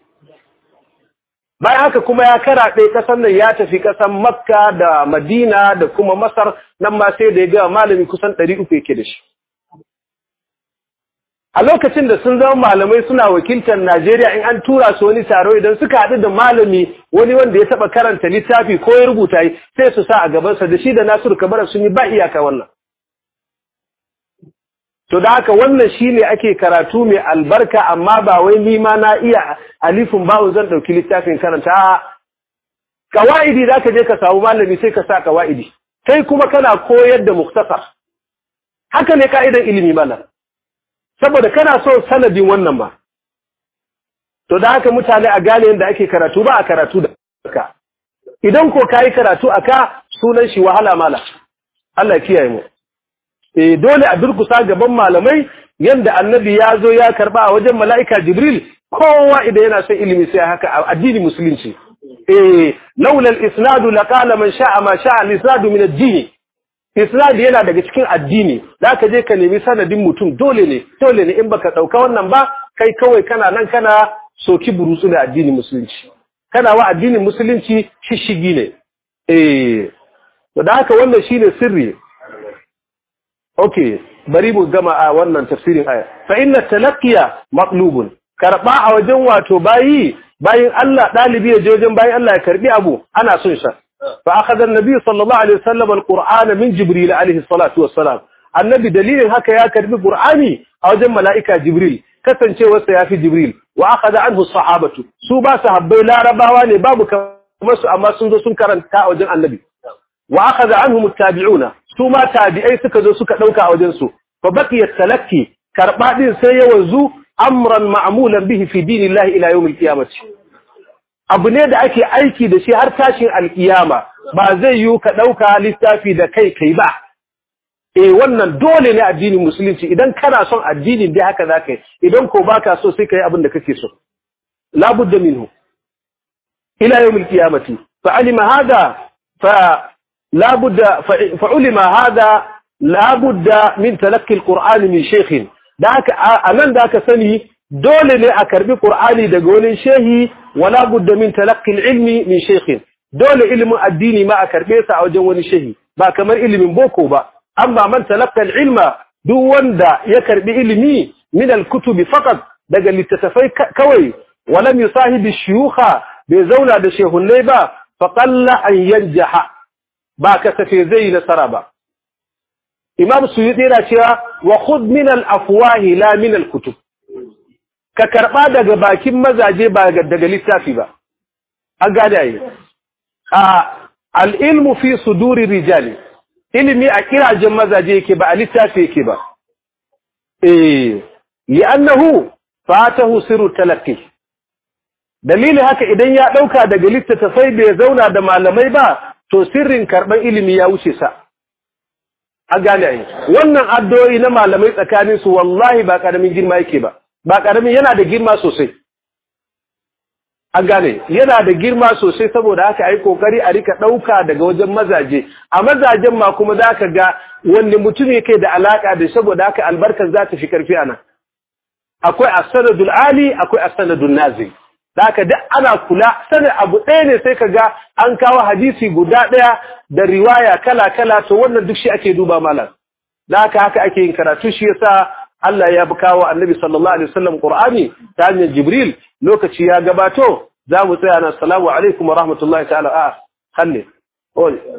bayan haka kuma ya karaɗe ƙasar nan ya tafi ƙasar makka da madina da kuma masar nan ma sai da ya gama malami kusan ɗari uku yake da shi a lokacin da sun zama malamai suna wakiltar najeriya in an tura su wani taro idan suka haɗu da malami wani wanda ya taɓa karanta littafi ko ya rubuta yi sai su sa a gabansa da shi da nasiru kamar sun yi ba iyaka wannan To da haka wannan shi ne ake karatu mai albarka amma ba wai nima na iya alifin ba'un zan ɗauki littafin karanta. Kawa'idi za ka je ka samu malami sai ka sa kawa'idi, kai kuma kana koyar da muktasar. Haka ne ka'idan ilimi malam, saboda kana so sanadin wannan ba. To da haka mutane a gane yadda ake karatu ba a karatu da ka. Idan ko ka yi karatu a ka sunan shi wahala mala. Allah kiyaye mu. eh dole a durkusa gaban malamai yanda annabi ya zo ya karba a wajen mala'ika jibril kowa idan yana son ilimi sai haka a addini musulunci eh laula al-isnadu laqala man sha'a ma sha'a al-isnadu min ad-din isnad yana daga cikin addini zaka je ka nemi sanadin mutum dole ne dole ne in baka dauka wannan ba kai kawai kana nan kana soki burutsu da addini musulunci kana wa addinin musulunci shishigi ne eh to da haka wannan shine sirri Okay, bari mu gama a wannan tafsirin aya. Fa inna talaqqiya maqlubun. Karba a wajen wato bayi, bayin Allah dalibi ya je wajen bayin Allah ya karbi abu, ana son sa. Fa akhadha an-nabi sallallahu alaihi wasallam al-Qur'ana min Jibril alaihi salatu wassalam. Annabi dalilin haka ya karbi Qur'ani a wajen mala'ika Jibril, kasancewarsa ya fi Jibril, wa akhadha anhu sahabatu. Su ba sahabbai larabawa ne babu kamar su amma sun zo sun karanta a wajen Annabi. wa akhadha anhum at-tabi'una su ma tabi'ai suka zo suka dauka a wajen su fa baqiya talakki karba din sai ya wanzu amran ma'mulan bihi fi dinillahi ila yawm al-qiyamah abu ne da ake aiki da shi har tashin alkiyama ba zai yi ka dauka littafi da kai kai ba eh wannan dole ne addinin musulunci idan kana son addinin dai haka zaka yi idan ko baka so sai kai abin da kake so la budda minhu ila yawm al-qiyamati fa alima hada fa la budda fa ulima hada la budda min talaqqi al-qur'an min shaykh da haka anan da aka sani dole ne a karbi qur'ani daga wani shehi wala budda min talaqqi al-ilmi min shaykh dole ilimin addini ma a karbe sa a wajen wani shehi ba kamar ilimin boko ba amma man talaqqa al-ilma duk wanda ya karbi ilimi min al-kutubi faqat daga littattafai kawai walam yusahibi shuyukha bai zauna da shehunnai ba fa qalla an yanjaha ba kasafe zai nasara ba imam suyuti yana cewa wa khudh min al-afwahi la min al-kutub ka karba daga bakin mazaje ba daga littafi ba an gane ai a al-ilmu fi suduri rijali ilimi a kirajen mazaje yake ba a littafi yake ba eh li'annahu fatahu sirru talaqqi dalili haka idan ya dauka daga littattafai bai zauna da malamai ba to sirrin karban ilimi ya wuce sa an gane ai wannan addu'o'i na malamai tsakanin su wallahi ba karamin girma yake ba ba karamin yana da girma sosai an gane yana da girma sosai saboda haka ai kokari a rika dauka daga wajen mazaje a mazajen ma kuma zaka ga wanne mutum yake da alaka da saboda haka albarkar za ta fi karfi ana akwai as-sanadul ali akwai as-sanadun nazil haka duk ana kula sanin abu ɗaya ne sai ka ga an kawo hadisi guda ɗaya da riwaya kala kala to wannan duk shi ake duba malam haka haka ake yin karatu shi yasa Allah ya bi kawo Annabi sallallahu alaihi wasallam Qur'ani ta hanyar Jibril lokaci ya gabato za mu tsaya na assalamu alaikum wa rahmatullahi ta'ala a halle